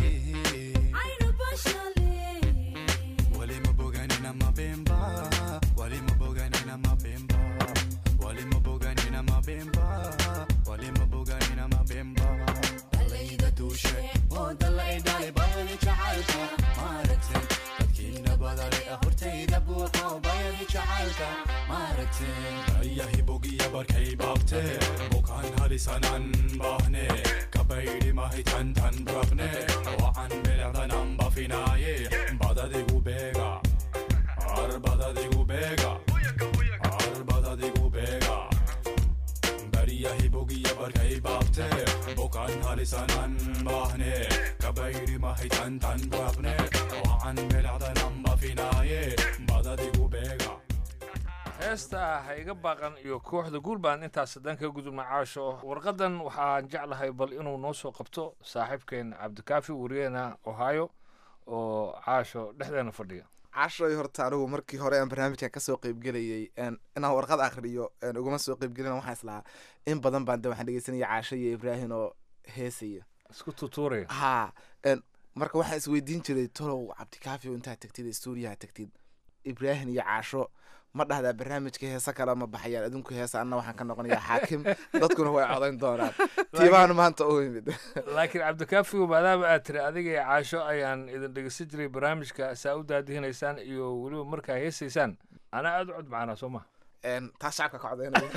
Wali mabogani na mabemba Wali mabogani na mabemba Wali mabogani na mabemba Wali mabogani na mabemba Dalayda dushe oo dalay dalay bayani jacaylka maaragtay dadkiina badale hortayda buuqo bayani jacaylka maaragtay ayahi bogiya barkay baabte bukaan halisanan bahne kabaydi mahitan tan brabne wacan bilicdanan bafinaaye badadigu beega ar badadigu beega ar badadigu beega bariyahi bogiya barkay baabte bukaan halisanan bahne kabaydi mahitan tan brabne wacan bilicdanan bafinaaye badadigu beega heesta ha iga baaqan iyo kooxda guulbaan intaas haddaan kaga gudubna caasho warqadan waxaan jeclahay bal inuu noo soo qabto saaxiibkeen cabdikaafi wariyena ohio oo caasho dhexdeena fadhiya cashoy horta anigu markii hore aan barnaamijkan kasoo qeybgelayay een, inaan warqad akhriyo een, uguma soo qeybgelin waxaan islahaa in badan baan de waxaan dhegeysanaya caasho iyo ibraahin oo heesaya isku tutuuraya ha een, marka waxaan isweydiin jiray tolow cabdikaafi oo intaad tagtid stuudiyaha tagtid ibraahin iyo caasho ma dhahdaa barnaamijka heesa kale ma baxayaan adinku heesa anna waxaan ka noqonayaa xaakim dadkuna way codayn doonaan tiibahan maanta u yimid laakiin cabdikaafigu maadaama aad tiri adiga iyo caasho ayaan idin dhegeysan jiray barnaamijka saa u daadihinaysaan iyo weliba markaa heesaysaan anaa aada u cod macanaa soo maha Een, taas shacabka ka codaynaya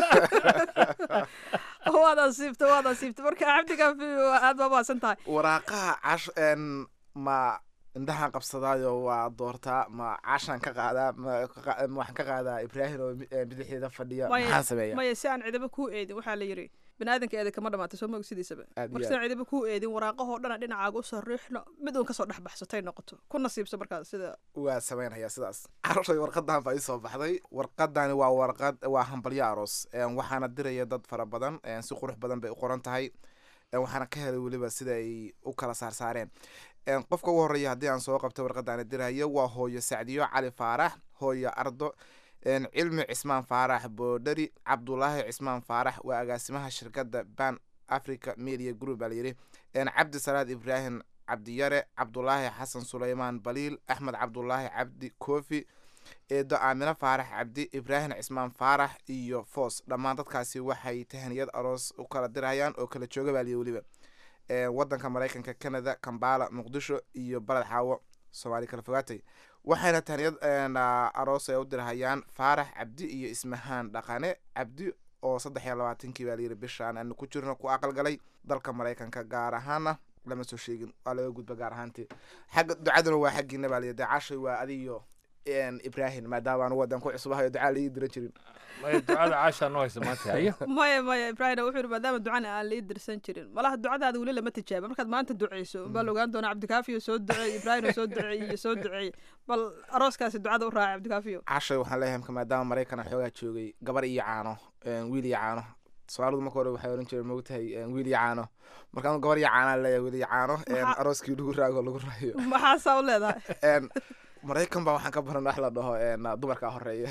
waad asiibta waad asiibta marka cabdikaafi aad baa mahadsan tahay waraaqaha cash een ma indhahaan qabsadaayo waa doortaa ma caashaan ka qaadaa ma ka qa- ma waxaan ka qaadaa ibraahim oo mi- ee bidixdeeda fadhiya maxaan sameeya maya si aan cidaba kuu eedin waxaa la yidhi biniaadanka eeda kama dhamaatay soo maog sidiisaba Aad iyo marka si aan cidaba kuu eedin waraaqahoo dhana dhinacaaga u sariixno mid uun kasoo dhex baxsatay noqoto ku nasiibso markaas sida waa sameynaya sidaas caroshay warqadan baa isoo baxday warqadani waa warqad waa hambalyo aroos Een, waxaana diraya dad fara badan een, si qurux badan bay u qoran tahay Een, waxaana ka helay weliba sida ay u kala saarsaareen Een, qofka ugu horeeya haddii aan soo qabto warqadani dirayo waa hooyo sacdiyo cali faarax hooyo ardo Een, cilmi cismaan faarax boodhari cabdulaahi cismaan faarax waa agaasimaha shirkadda ban africa media group baa layidhi Een, cabdi salaad ibraahim cabdiyare cabdulaahi xasan suleymaan baliil axmed cabdulaahi cabdi koofi eedo aamino faarax cabdi ibraahim cismaan faarax iyo foos dhammaan dadkaasi waxay tahaniyad aroos u kala dirayaan oo kala jooga baaliya weliba Ee, wadanka maraykanka canada kambala muqdisho iyo baled xaawo soomaali kala fogaatay waxayna tahaniyad een, aa, aroos ay u dirhayaan faarax cabdi iyo ismahaan dhaqane cabdi oo saddex iyo labaatankii baa layidhi bishaan aanu ku jirno ku aqalgalay dalka maraykanka gaar ahaana lama soo sheegin waa laga gudba gaar ahaantii xagga ducaduna waa xaggiina baa layidhi cashay waa adiyo een, ibraahim maadaama anu wadan ku cusubahayo ducaa laii diran jirin maya ducada caashaa noo haysa maanta hayo maya maya ibraahim wuxuu yidhi maadaama ducana aan lii dirsan jirin malaha ducadaada weli lama tijaaba markaad maanta duceyso baa la ogaan doonaa cabdikaafiyo soo duceey ibraahim soo duceey iyo soo duceey bal arooskaasi ducada u raacay cabdikaafiyo cashay waxaan leeyahay marka maadaama maraykan xoogaa joogay gabar iyo caano een, wiil iyo caano soomaalidu marka hore waxay oran jireen mogtahay een, wiil iyo caano marka anu gabar iyo caanaa leeyahay wiil iyo caano een, Maxaa- arooskii lagu raago lagu raayo maxaasaa u leedahay Een, maraykan baa waxaan ka baran wax la dhaho een, dumarka horeeya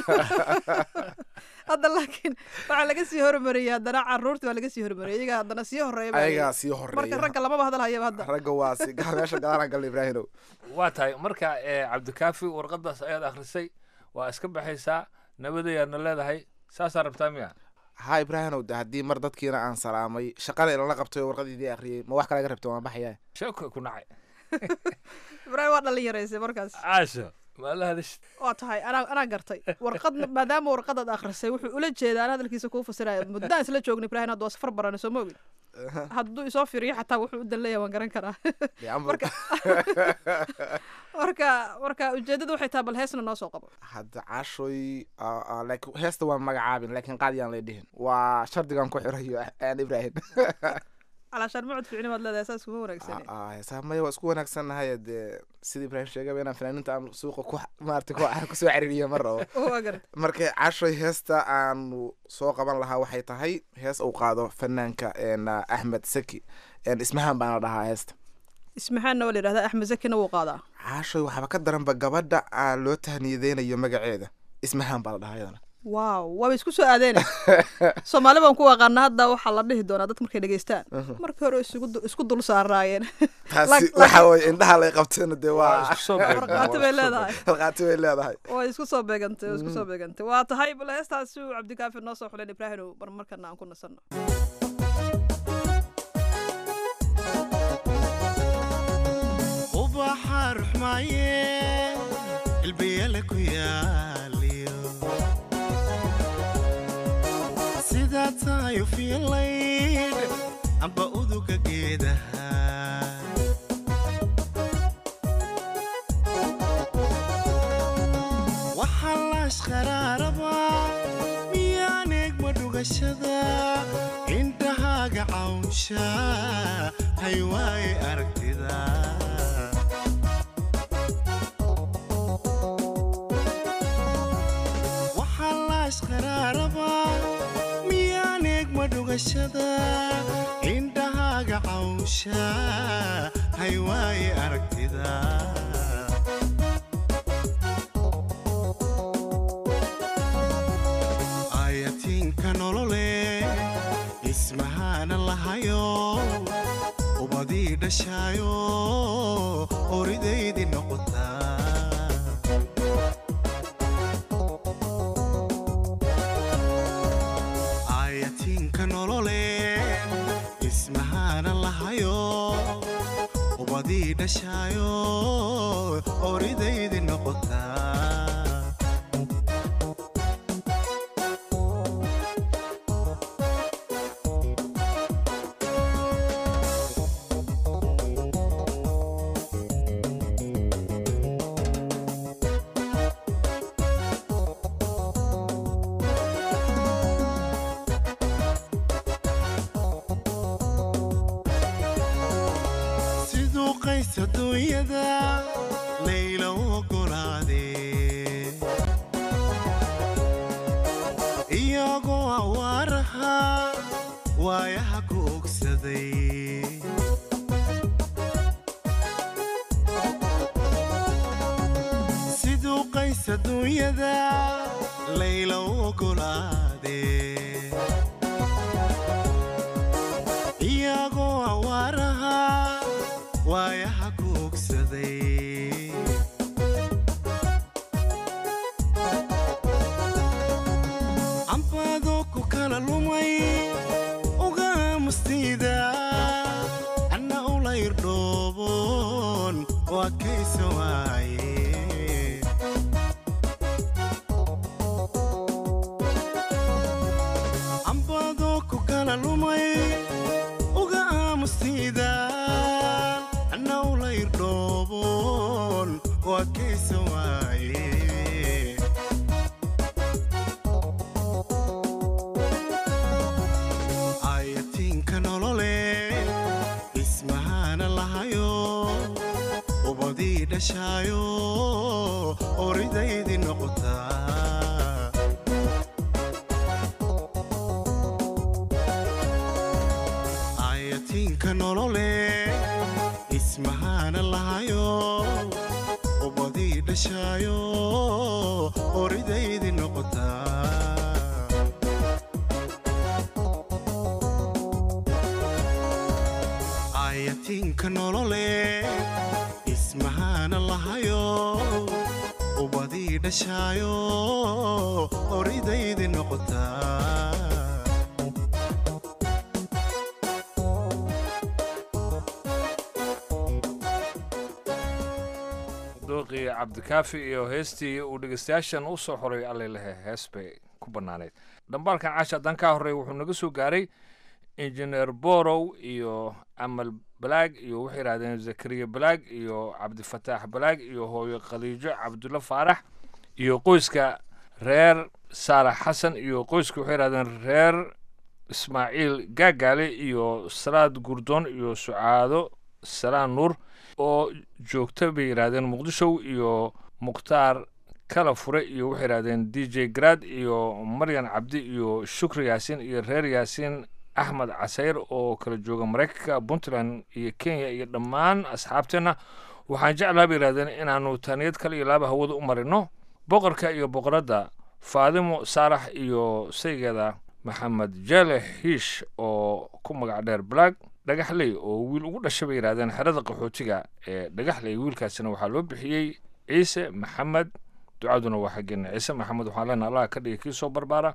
hadda laakiin waxaa laga sii hormariyay haddana caruurta waa laga sii hormariyay iyaga haddana sii horeeya baa ayagaa layidhi. sii marka horeeya ragga lamaba hadal hayaba hadda ragga waa si ga- meesha gadaalaan galna ibraahimow waa tahay marka ee, cabdikaafi warqadaas ayaad akhrisay waa iska baxaysaa nabadayaadna leedahay saasaa rabtaa miya ha ibraahimow de haddii mar dadkiina aan salaamay shaqana ilala qabtay oo warqadiidii akhriyay ma wax kale ga rabta waan baxaya sheeko ku nacay ibraahim waa dhalinyaraysay markaas caasho ma la hadashid waa tahay anaa anaa gartay warqad maadaama warqadaad akhrisay wuxuu ula jeedaa an hadalkiisa kuu fasiraya muddaan isla joogna ibrahim hadda waa safar barana soo ma ogin hadduu isoo fiiriyo xataa wuxuu u dan leeyahay waan garan karaa Dee amba- marka marka marka ujeedada waxay tahay bal heesna noo soo qabo hadda caashoy aa- aa, laakiin heesta waan magacaabin laakiin qaadiyaan lay dhihin waa shardigan ku xirayo aan ibrahim calaashaan mucud fiicni baad leedahay saas kuma wanaagsane Aa, heesaha maya waa isku wanaagsannahay dee sida ibrahim sheegaba inaan fanaaniinta aan suuqa ku maarata ku kusoo caririyo ma rabo waa garan marka cashoy heesta aanu soo qaban lahaa waxay tahay hees uu qaado fanaanka een, ah, axmed saki een, ismahaan baana dhahaa heesta ismaxaanna waa la yidhahdaa axmed zakina wuu qaadaa cashoy waxaaba ka daranba gabadha aan loo tahniyadeynayo magaceeda ismahaan baa la dhahaa iyadana waaw waaba isku soo aadeene soomaali baan ku aqaana hadda waxaa la dhihi doonaa dadka markay dhegeystaan markii hore isugu du- isku dul saaraayeen taasi Lak- waxa weye indhaha lay qabteena dee waa isku soo beegmaa, warqaati waa bay isku soo leedahay halqaati bay leedahay way isku soo beegantay way isku soo beegantay waa tahay bal heestaasi uu cabdikaafi noo soo xuleen ibraahim bar markana aan ku nasanno ubaxa ruxmaaye ilbiyale ku yaaliyo sidaa tahay u fiilayd amba uduga geedaha waxaa laashqaraaraba miyaan eegma dhugashada indhahaaga cawnsha hay waaye aragtida waxaa laashqaraaraba miyaan eegma dhugashada indhahaaga cawnsha hay waaye aragtida ayatiinka nolole ismahaana lahayo ubadii dhashaayo oridaydii noqotaa ayatiinka nolole ismahaana lahayo ubadii dhashaayo oridaydii noqotaa siduu qays adduunyada layla u ogolaadee iyagoo awaaraha waayaha ku ogsaday siduu qays adduunyada layla u ogolaadee iyagoo awaaraha waayaha ku ogsaday cambaadoo ku kala lumay uga aamustiida anna ula irdhooboon oo adkaysa waaye cambaadoo ku kala lumay uga aamustiida anna ula irdhooboon oo adkaysa waaye ayatiinka nolole ismahaana lahayo ubadii dhashaayo oridaydii noqotaa ayatiinka nolole ismahaana lahayo ubadii dhashaayo oridaydii noqotaa ayatiinka nolole ismahaana lahayo ubadii dhashaayo oridaydii noqotaa dooqii cabdikaafi iyo heestii uu dhegeystayaashan u soo xoray allelehe hees bay ku bannaaneyd dhambaalkan caash haddaan ka horreey wuxuu naga soo gaaray injineer borow iyo amal balaag iyo waxay yidhahdeen zakariya balaag iyo cabdifataax balaag iyo hooyo khaliijo cabdulla faarax iyo qoyska reer saalax xasan iyo qoyska waxay yidhahdeen reer ismaaciil gaagaale iyo salaad gurdoon iyo sucaado salaan nuur oo joogta bay yidhaahdeen muqdisho iyo mukhtaar kala fure iyo waxay yidhahdeen d j grad iyo maryan cabdi iyo shukri yaasiin iyo reer yaasiin axmed casayr oo kala jooga maraykanka puntland iyo kenya iyo dhammaan asxaabteenna waxaan jeclaha bay yidhahdeen inaannu taaniyad kale iyo laaba hawada u marino boqorka iyo boqoradda faadimo saalax iyo saygeeda maxamed jele hiish oo ku magac dheer black dhagaxley oo wiil ugu dhashay bay yidhahdeen xerada qaxootiga ee dhagaxley wiilkaasina waxaa loo bixiyey ciise maxamed ducaduna waa xaggeena ciise maxamed waxaan leenaha allah ka dhigay kii soo barbaara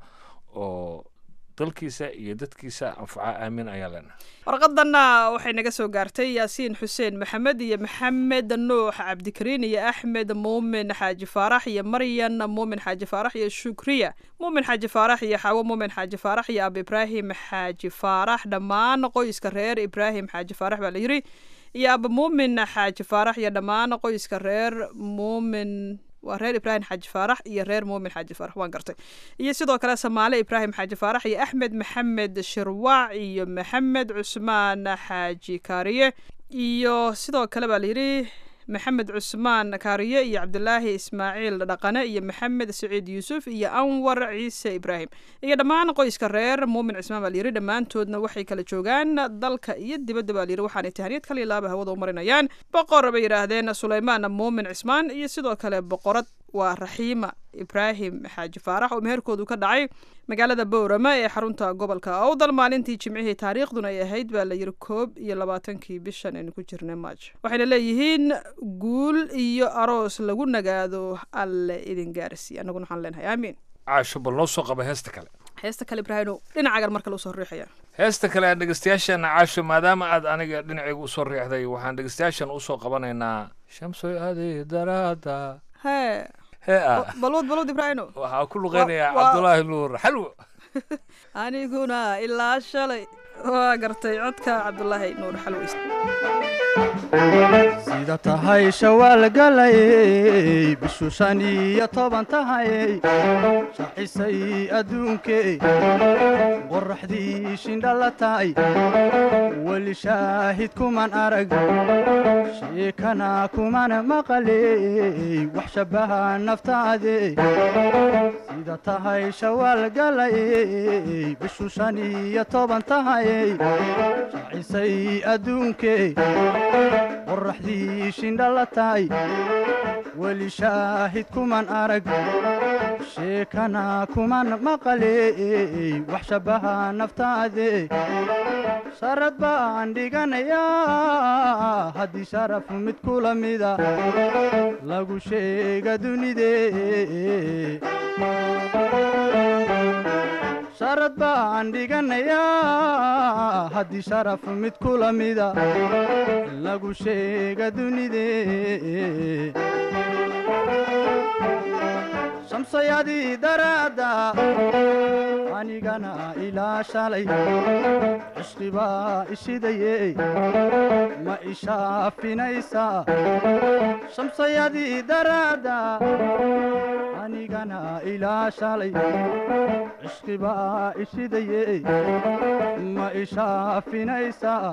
oo dalkiisa iyo dadkiisa anfaca aamin ayaa leenahay warqadanna waxay naga soo gaartay yaasiin xuseen maxamed iyo maxamed nuux cabdikariin iyo axmed muumin xaaji faarax iyo maryan muumin xaaji faarax iyo shukriya muumin xaaji faarax iyo xaawo muumin xaaji faarax iyo ab ibraahim xaaji faarax dhammaan qoyska reer ibraahim xaaji faarax baa la yiri iyo aba muumin xaaji faarax iyo dhammaan qoyska reer muumin waa reer ibraahim xaaji faarax iyo reer muumin xaaji faarax waan gartay iyo sidoo kale samaale ibraahim xaaji faarax iyo axmed maxamed shirwaac iyo maxamed cusmaan xaaji kaariye iyo sidoo kale baa layidhi maxamed cusmaan kaariye iyo cabdulaahi ismaaciil dhaqane iyo maxamed saciid yuusuf iyo anwar ciise ibraahim iyo dhammaan qoyska reer muumin cismaan baa layidhi dhammaantoodna waxay kala joogaan dalka iyo dibadda baa layidhi waxaanay tahaniyad kale laaba hawada u marinayaan boqor bay yidhaahdeen suleymaan muumin cismaan iyo sidoo kale boqorad waa raxiima ibraahim xaaji faarax oo meherkoodu ka dhacay magaalada bowrama ee xarunta gobolka awdal maalintii jimcihii taariikhduna ay ahayd baa la yidhi koob iyo labaatankii bishan aynu ku jirnay maaj waxayna leeyihiin guul iyo aroos lagu nagaado alle idin gaarsiiy annaguna waxaan leenahay aamiin caasho bal noo soo qaba heesta kale heesta kale ibraahino dhinacagan marka loo soo riixaya heesta kale aan dhegeystayaashan caasho maadaama aad aniga dhinacayga usoo riixday waxaan dhegeystayaashan usoo qabanaynaa shamsoy adi daraada hee hee ah balwad balwad ibraahino waxaa ku luqeynayaa Wa- wa- cabdulaahi nuur xalwo aniguna ilaa shalay waa gartay codka cabdulaahi nuur xalweys sida tahay shawaal galayey bishu shan iyo toban tahayey shacisay adduunkey qorraxdii shindhala tahay weli shaahid kuman arag sheekana kuman maqaley wax shabbaha naftaade sida tahay shawaal galayey bishu shan iyo toban tahayey shacisay adduunkey qorraxdii shindhala tahay weli shaahid kuman arag sheekana kuman maqaley wax shabbaha naftaade sharad baan dhiganayaa haddii sharaf mid kula mida lagu sheega dunidee sharad baan dhiganayaa haddii sharaf mid kula mida lagu sheega dunidee shamsayadii daraadda anigana ilaa shalay cishqibaa ishidaye ma ishaafinaysaa shamsayadii daraadda anigana ilaa shalay cishqibaa ishidaye ma ishaafinaysaa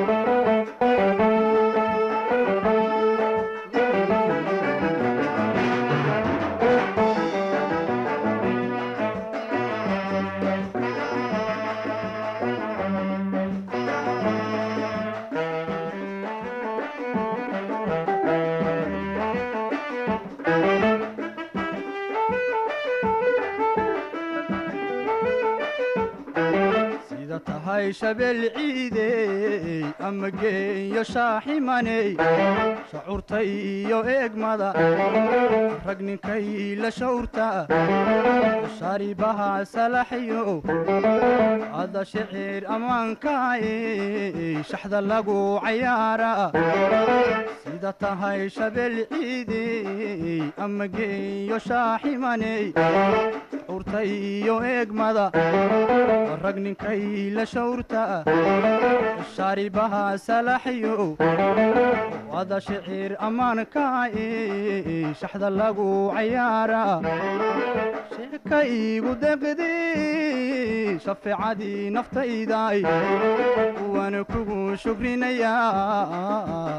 sida tahay shabeel ciidey ama geeyo shaaximaney shacuurta iyo eegmada rag ninkay la shawrta sharibaha salaxyo ada shicir ammaankaay shaxda lagu cayaara sida tahay shabeel ciidey ama geeyo shaaximaney curta iyo eegmada rag ninkay la shawrta shaaribaha salaxyo wada shicir ammaanka e shaxda lagu cayaara sheeka iigu deqdi shafeecadii naftayday waana kugu shukrinayaa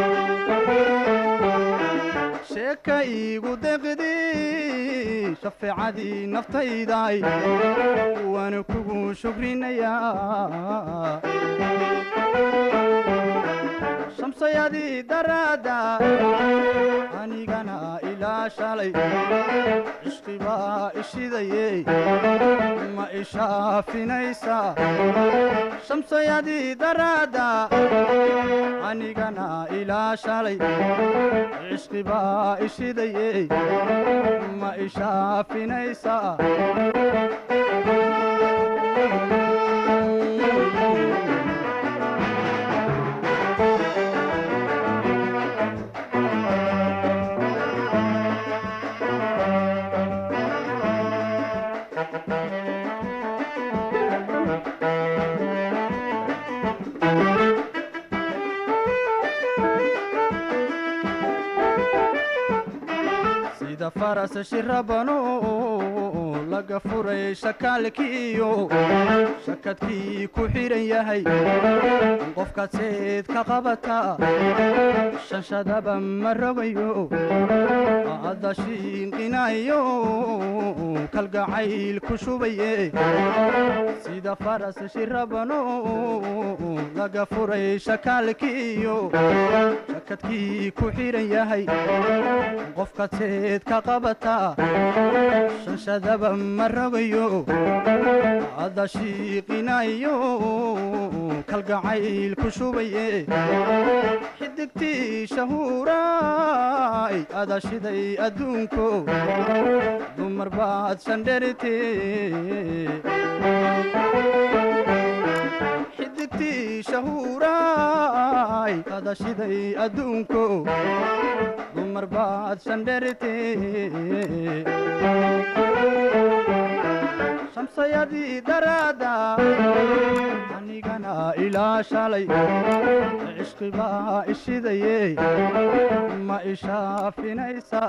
sheeka iigu deqdi shafeecadii naftayday waana kugu shukrinayaa shamsayadii daraadda anigana ilaa shalay cishqibaa ishidaye ma ishaafinaysa shamsayadii daraadda anigana ilaa shalay cishqibaa ishidaye ma ishaafinaysa sida faras shirabano laga furay shakaalkiiyo shakadkii ku xidhan yahay qofkaad seed ka qabata shanshadaba ma rogayo adda shiinqinayo kalgacayl ku shubaye sida faras shirabano laga furay shakaalkiiyo shakadkii ku xidhan yahay qofkaad seed ka qabata shanshadaba ma rogayo adda shiiqinayo kalgacayl ku shubaye xidigtii shahuuraay ada shiday adduunko dumar baad shandherite xidigtii shahuuraay ada shiday adduunko dumar baad shandherite shamsayadii daraadda anigana ilaa shalay cishqibaa ishidaye ma ishaafinaysa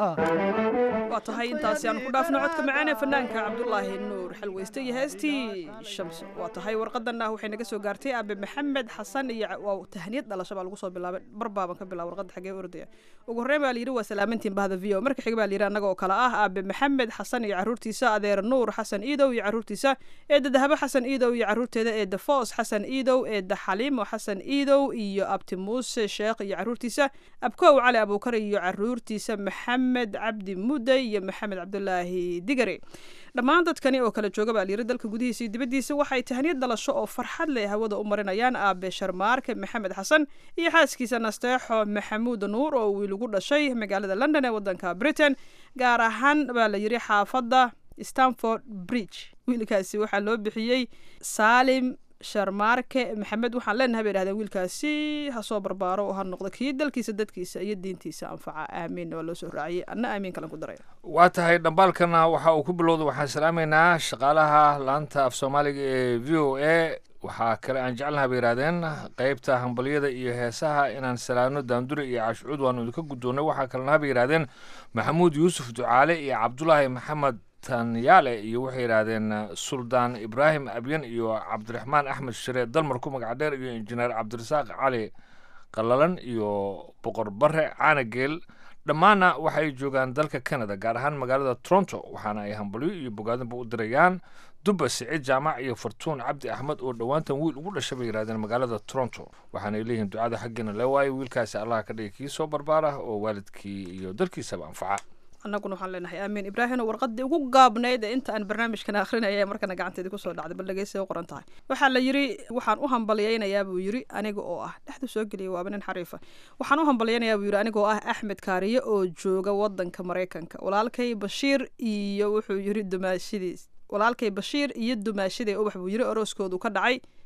waa tahay intaasi aanu ku dhaafno codka macaan ee fanaanka cabdulaahi nuur xalweyste iyo heestii shamso waa tahay warqadanna waxay naga soo gaartay aabe maxamed xasan iyo waa tahniyad dhalasho baa lagu soo bilaabay barbaaban ka bilaaba warqadda xagee ordaya ugu horreyn baa layidhi waa salaamantiin bahda v o marka xiga baa layidhi annaga oo kale ah aabe maxamed xasan iyo carruurtiisa adeer nuur xasan iidow iyo carruurtiisa eedda dahabo xasan iidow iyo carruurteeda eedda foos xasan iidow eedda xaliimo xasan iidow iyo abti muuse sheekh iyo carruurtiisa abkow cali abuukar iyo carruurtiisa maxamed cabdi muday iyo maxamed cabdulaahi digare dhammaan dadkani oo kala jooga baa layiri dalka gudihiisa iyo dibaddiisa waxay tahniyad dhalasho oo farxad leh hawada u marinayaan aabe sharmaarke maxamed xasan iyo xaaskiisa nasteexo maxamuud nuur oo wiil ugu dhashay magaalada london ee waddanka britain gaar ahaan baa la yiri xaafadda stanford bridge wiilkaasi waxaa loo bixiyey saalim sharmaarke maxamed waxaan leenahay bay dhahdeen wiilkaasi ha soo barbaaro oo ha noqdo kii dalkiisa dadkiisa iyo diintiisa anfaca aamiin waa loo soo raaciyey anna aamiin kalan ku daray waa tahay dhambaalkana waxa uu ku bilowda waxaan salaamaynaa shaqaalaha laanta af soomaaliga ee v o a waxaa kale aan jecelnaha bay yidhahdeen qeybta hambalyada iyo heesaha inaan salaano daandure iyo caashcuud waanu idinka guddoonnay waxaa kalena bay yidhahdeen maxamuud yuusuf ducaale iyo cabdulaahi maxamed tanyaale iyo waxay yidhaahdeen suldaan ibraahim abyan iyo cabdiraxmaan axmed shire dalmar ku magac dheer iyo injineer cabdirasaaq cali qalalan iyo boqor bare caanageel dhammaanna waxay joogaan dalka canada gaar ahaan magaalada toronto waxaana ay hambalyo iyo bogaadinba u dirayaan dubba siciid jaamac iyo fartuun cabdi axmed oo dhowaantan wiil ugu dhashay bay yidhahdeen magaalada toronto waxaanay leeyihiin ducada xaggeena lee waayo wiilkaasi allah ka dhigay kii soo barbaara oo waalidkii iyo dalkiisaba anfaca annaguna waxaan leenahay aamiin ibraahim warqadii ugu gaabnayd ee inta aan barnaamijkan akhrinaya markana gacanteedii kusoo dhacday bal dhegeysa u qoran tahay waxaa la yiri waxaan u hambalyaynayaa buu yiri aniga oo ah dhexdu soo geliyay waaba nin xariifa waxaan u hambalyaynayaa buu yiri aniga oo ah axmed kaariye oo jooga wadanka maraykanka walaalkay bashiir iyo wuxuu yiri dumaashidiis walaalkay bashiir iyo dumaashiday ubax buu yiri orooskoodu ka dhacay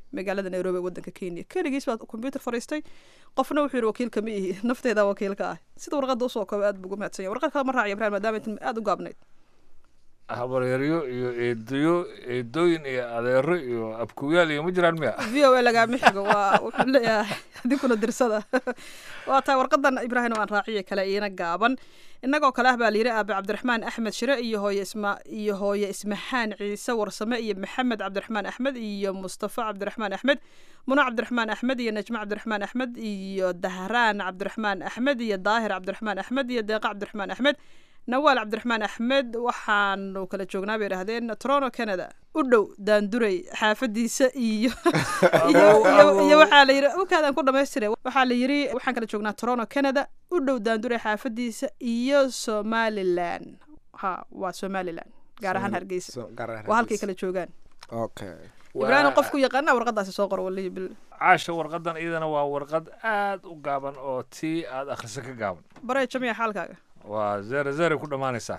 magaalada nairobi ee waddanka kenya keligiis baa combyuter fariistay qofna wuxuu yidhi wakiilka ma ihi nafteyda wakiilka ah sida warqadda usoo kooba aad buu ugu mahadsan yahay warqad kale ma raaciyo ibrahim maadaama intan aada u gaabnayd habaryaryo iyo eedayo eedooyin iyo adeero iyo abkuyaal iyo ma jiraan miya v o a lagaama xigo waa wuxuu leeyahay adinkuna dirsada waa tahay warqadan ibraahim aan raaciye kale iina gaaban innagoo kale ah baa layidhi aabe cabdiraxmaan axmed shire iyo hooye isma iyo hooye ismaxaan ciise warsame iyo maxamed cabdiraxmaan axmed iyo mustafa cabdiraxmaan axmed muna cabdiraxmaan axmed iyo najmo cabdiraxmaan axmed iyo dahraan cabdiraxmaan axmed iyo daahir cabdiraxmaan axmed iyo deeqa cabdiraxmaan axmed nawaal cabdiraxmaan axmed waxaanu kala joognaa bay idhahdeen toronto canada u dhow daanduray xaafadiisa iyo iyo waxaa la yidhi ukaadaan ku dhamaystire waxaa la yidhi waxaan kala joognaa toronto canada u dhow daanduray xaafadiisa iyo somalilan ha waa somalilan gaar ahaan hargeysa waa halkay kala joogaan okay ibraahim qofku yaqaana warqadaasi soo qor walihi bil caasha warqadan iyadana waa warqad aad u gaaban oo tii aad akhriso ka gaaban barey jamiya xaalkaaga waa zere zere ku dhammaanaysaa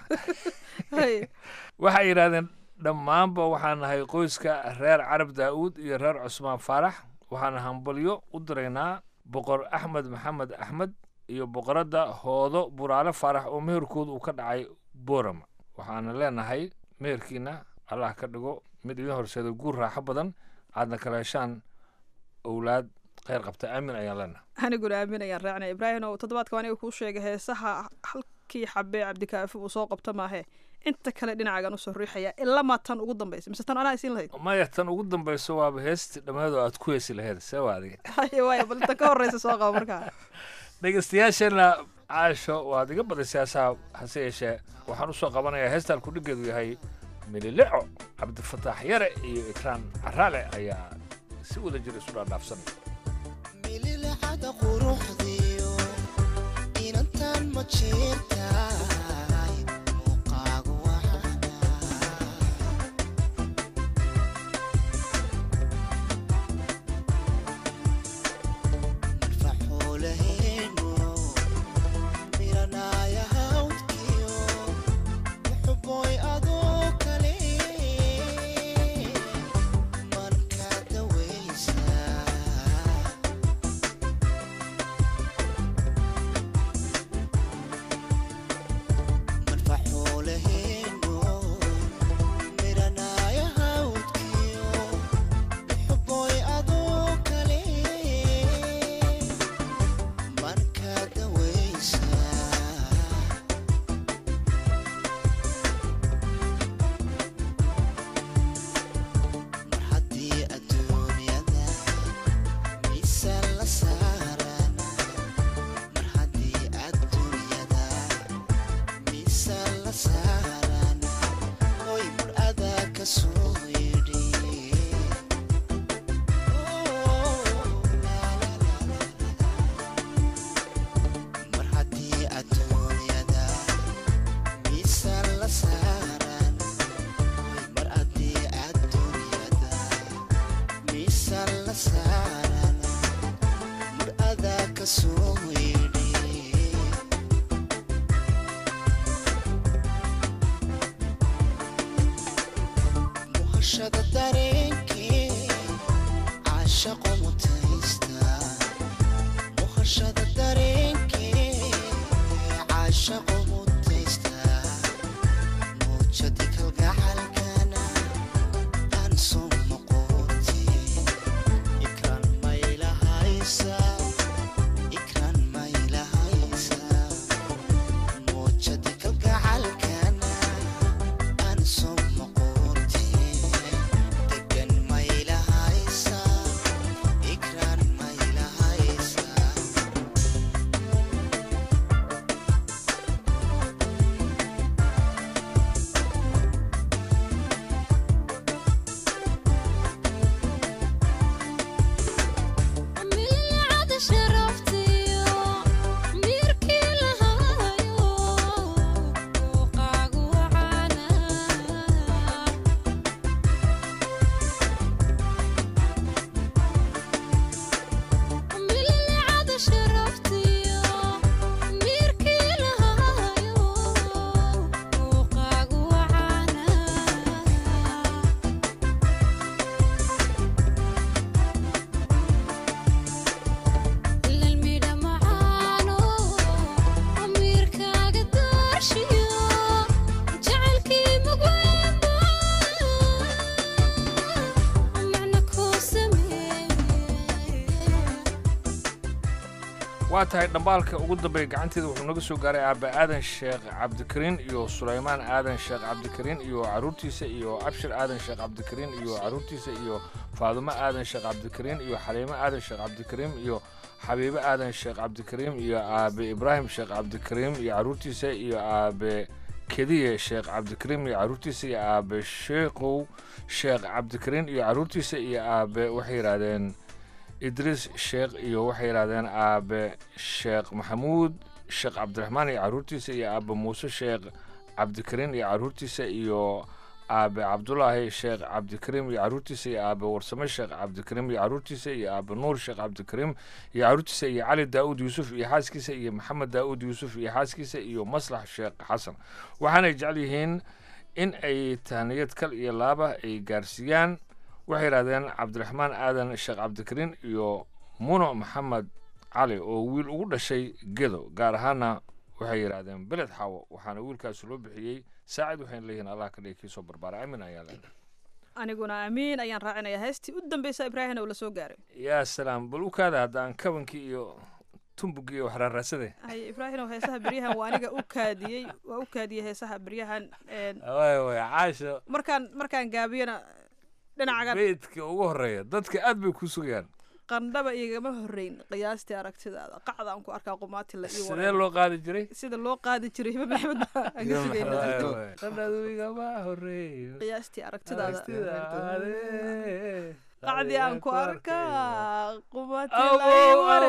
waxay yidhahdeen dhammaanba waxaan nahay qoyska reer carab daa'uud iyo reer cusmaan faarax waxaan hambalyo u diraynaa boqor axmed maxamed axmed iyo boqoradda hoodo buraale faarax oo meherkooda uu ka dhacay boorama waxaana leenahay meherkiina allah ka dhigo mid idin horseeda guur raaxo badan aadna kala heshaan owlaad kheyr qabta aamin ayaan leenahay aniguna aamin ayaan raacnay ibraahim oo toddobaadka aniga kuu sheegay heesaha halkii xabee cabdikaafi uu soo qabto maahe inta kale dhinacagan usoo riixaya ilama tan ugu dambaysa mise tan anaa isiin lahayd maya tan ugu dambayso waaba heestii dhammeedoo aad ku heesi laheyd see waa adiga haye waaya bal tan ka horreysa soo qaba markaa dhegeystayaasheenna caasho waad iga badisay heesaha hase yeeshee waxaan usoo qabanayaa heestaan kudhigeedu yahay mililico cabdifataax yare iyo ikraan caraale ayaa si wada jir isu dhaadhaafsanaya mililicada quruxdiyo inantan ma jeertaay muuqaagu marfaxoolaheeno miranaaya hawdkiyo muxuboy adoo kale marka dawaysaa marfaxoolaheeno miranaaya hawdkiyo muxuboy adoo kale marka dawaysaa mar haddii adduunyada miisaan la saaran mar haddii adduunyada miisaan la saaran hoy mar adaa ka soo yidhi mar haddii adduunyada miisaan la saaran mar haddii adduunyada miisaan la saaran mar adaa ka soo yidhi muhashada dareenkee caashaqo mutaysta muhashada dareenkee caashaqo mutaysta muujadi kalgacalkana aan soo noqoti ikran maylahaysa ikran maylahaysa muujadi kalgacalkana aan soo noqoti waa tahay dhambaalka ugu dambeeya gacanteeda wuxuu naga soo gaaray aabbe aadan sheekh cabdikariin iyo sulaymaan aadan sheekh cabdikariin iyo caruurtiisa iyo abshir aadan sheekh cabdikariin iyo caruurtiisa iyo faadumo aadan sheekh cabdikariin iyo xaliimo aadan sheekh cabdikariim iyo xabiibo aadan sheekh cabdikariim iyo aabe ibraahim sheekh cabdikariim iyo caruurtiisa iyo aabe kediye sheekh cabdikariim iyo caruurtiisa iyo aabe sheekhow sheekh cabdikariin iyo caruurtiisa iyo aabe waxay yidhaahdeen idriis sheekh iyo waxay yidhahdeen aabe sheekh maxamuud sheekh cabdiraxmaan iyo caruurtiisa iyo aabe muuse sheekh cabdikariin iyo caruurtiisa iyo aabe cabdulaahi sheekh cabdikariim iyo caruurtiisa iyo aabe warsame sheekh cabdikariim iyo caruurtiisa iyo aabe nuur sheekh cabdikariim iyo caruurtiisa iyo cali daa'uud yuusuf iyo xaaskiisa iyo maxamed daa'uud yuusuf iyo xaaskiisa iyo maslax sheekh xasan waxaanay jecel yihiin in ay tahniyad kal iyo laaba ay gaarsiiyaan waxay yidhahdeen cabdiraxmaan aadan sheekh cabdikariin iyo muno maxamed cali oo wiil ugu dhashay gedo gaar ahaana waxay yidhaahdeen beled xaawo waxaana wiilkaasi loo bixiyey saacid waxayna leeyihiin allah ka dhigi kii soo barbaara amin ayaa leedahay aniguna amiin ayaan raacinayaa heestii u dambeysa ibraahim oo la soo gaaray yaa salaam bal u kaada haddaan kabankii iyo tumbugii iyo waxraaraasade hay ibraahim heesaha beryahan waa aniga u kaadiyey waa u kaadiyey heesaha beryahan een, waay waay caasha markaan markaan gaabiyana dhinacagan beydka ugu horeeya dadka aad bay ku sugayaan qandhaba igama horeyn qiyaastii aragtidaada qacda aan ku arkaa qumaati la ii sidee wareero. loo qaadi jiray sida loo qaadi jiray hiba maxamed baa aan ka sugayna Waay, waay. qandhadu igama horeeyo qiyaastii aragtidaada Aragtidaade. qacdii aan ku arkaa qumaati Awo, la ii ware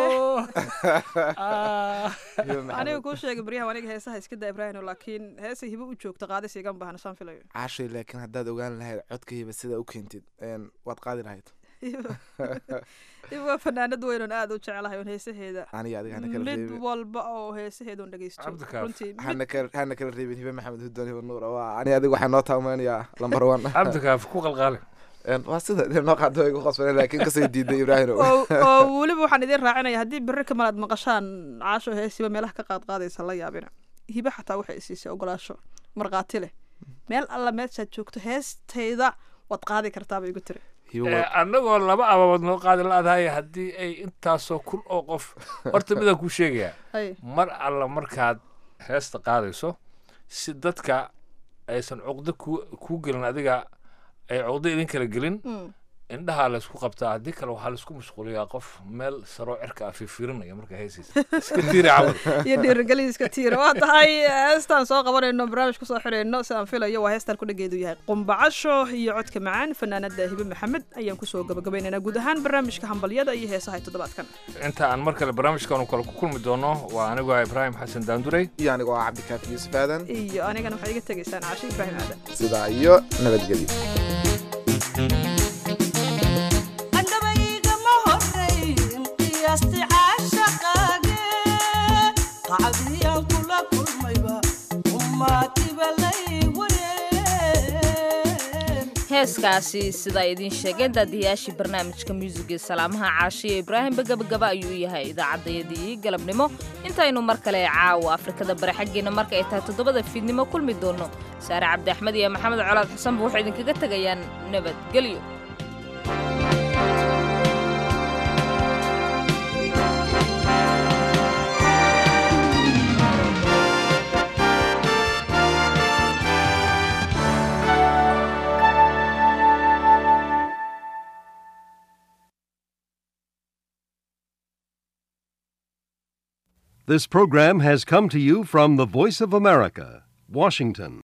Ah. aniga kuu sheegay beryahan aniga heesaha iska daa ibraahim laakiin heesay hiba u joogta qaadis igama baahna saan filayo caashay laakiin haddaad ogaan lahayd codkayba sida u keentid een, waad qaadi lahayd hiba waa fanaanad weyn oon aad u jecelahay oon heesaheeda aniga adiga hana kala mid reebin walba oo heesaheeda oon dhegeysto Cabdikaaf. runtii mid hana kala hana kala reebin hibe maxamed hudoon hibe nuur waa ani adiga waxaa noo taameynayaa lambar one cabdikaaf ku qalqaali Een, waa sida dee noo qaado way ku qasbane laakiin kasoo diiday ibraahim oo oo weliba waxaan idin raacinaya haddii berri kamal aad maqashaan caasho heesiba meelaha ka qaad qaadaysa la yaabina hibe xataa waxay siisay ogolaasho markhaati leh meel alla meeshaad joogto heestayda waad qaadi kartaaba igu tiri Eh, annagoo laba ababood noo qaadi la-dahay haddii ay intaasoo kun oo qof horta midaan kuu sheegayaa Ay. mar alla markaad heesta qaadayso si dadka aysan cuqdo ku kuu gelin adiga ay cuqdo idin kala gelin Mm. indhahaa laysku qabtaa haddii kale waxaa laysku mashquuliyaa qof meel saroo cirka ah fiirfiirinaya markaa heesaysa iska tiiri camal iyo dhiirigelin iska tiira waa tahay heestaan soo qabanayno barnaamij kusoo xidhayno sidaan filayo waa heestaan kudhageedu yahay qumbacasho iyo codka macaan fanaanada hibe maxamed ayaan kusoo gabagabaynaynaa guud ahaan barnaamijka hambalyada iyo heesaha toddobaadkan inta aan mar kale barnaamijkan kale ku kulmi doono waa anigoo ah ibraahim xasan daandurey iyo anigoo ah cabdikaafi yuusuf aadan iyo anigana waxaad iga tegaysaan caasho ibraahim aadan sidaa iyo nabadgelyo andhabaygama horayn qiyaasti caashaqaage qacdiyaan kula kulmayba ummaatiba lay wareen heeskaasi sidaa idiin sheegeen daadiyaashii barnaamijka muusiga salaamaha caashiya ibraahimba gabagaba ayuu u yahay idaacadayadii galabnimo intaynu mar kale caawa afrikada bari xaggeena marka ay tahay toddobada fiidnimo kulmi doono saare cabdi axmed iyo maxamed colaad xasanba waxay idinkaga tegayaan nabadgelyo This program has come to you from the Voice of America, Washington.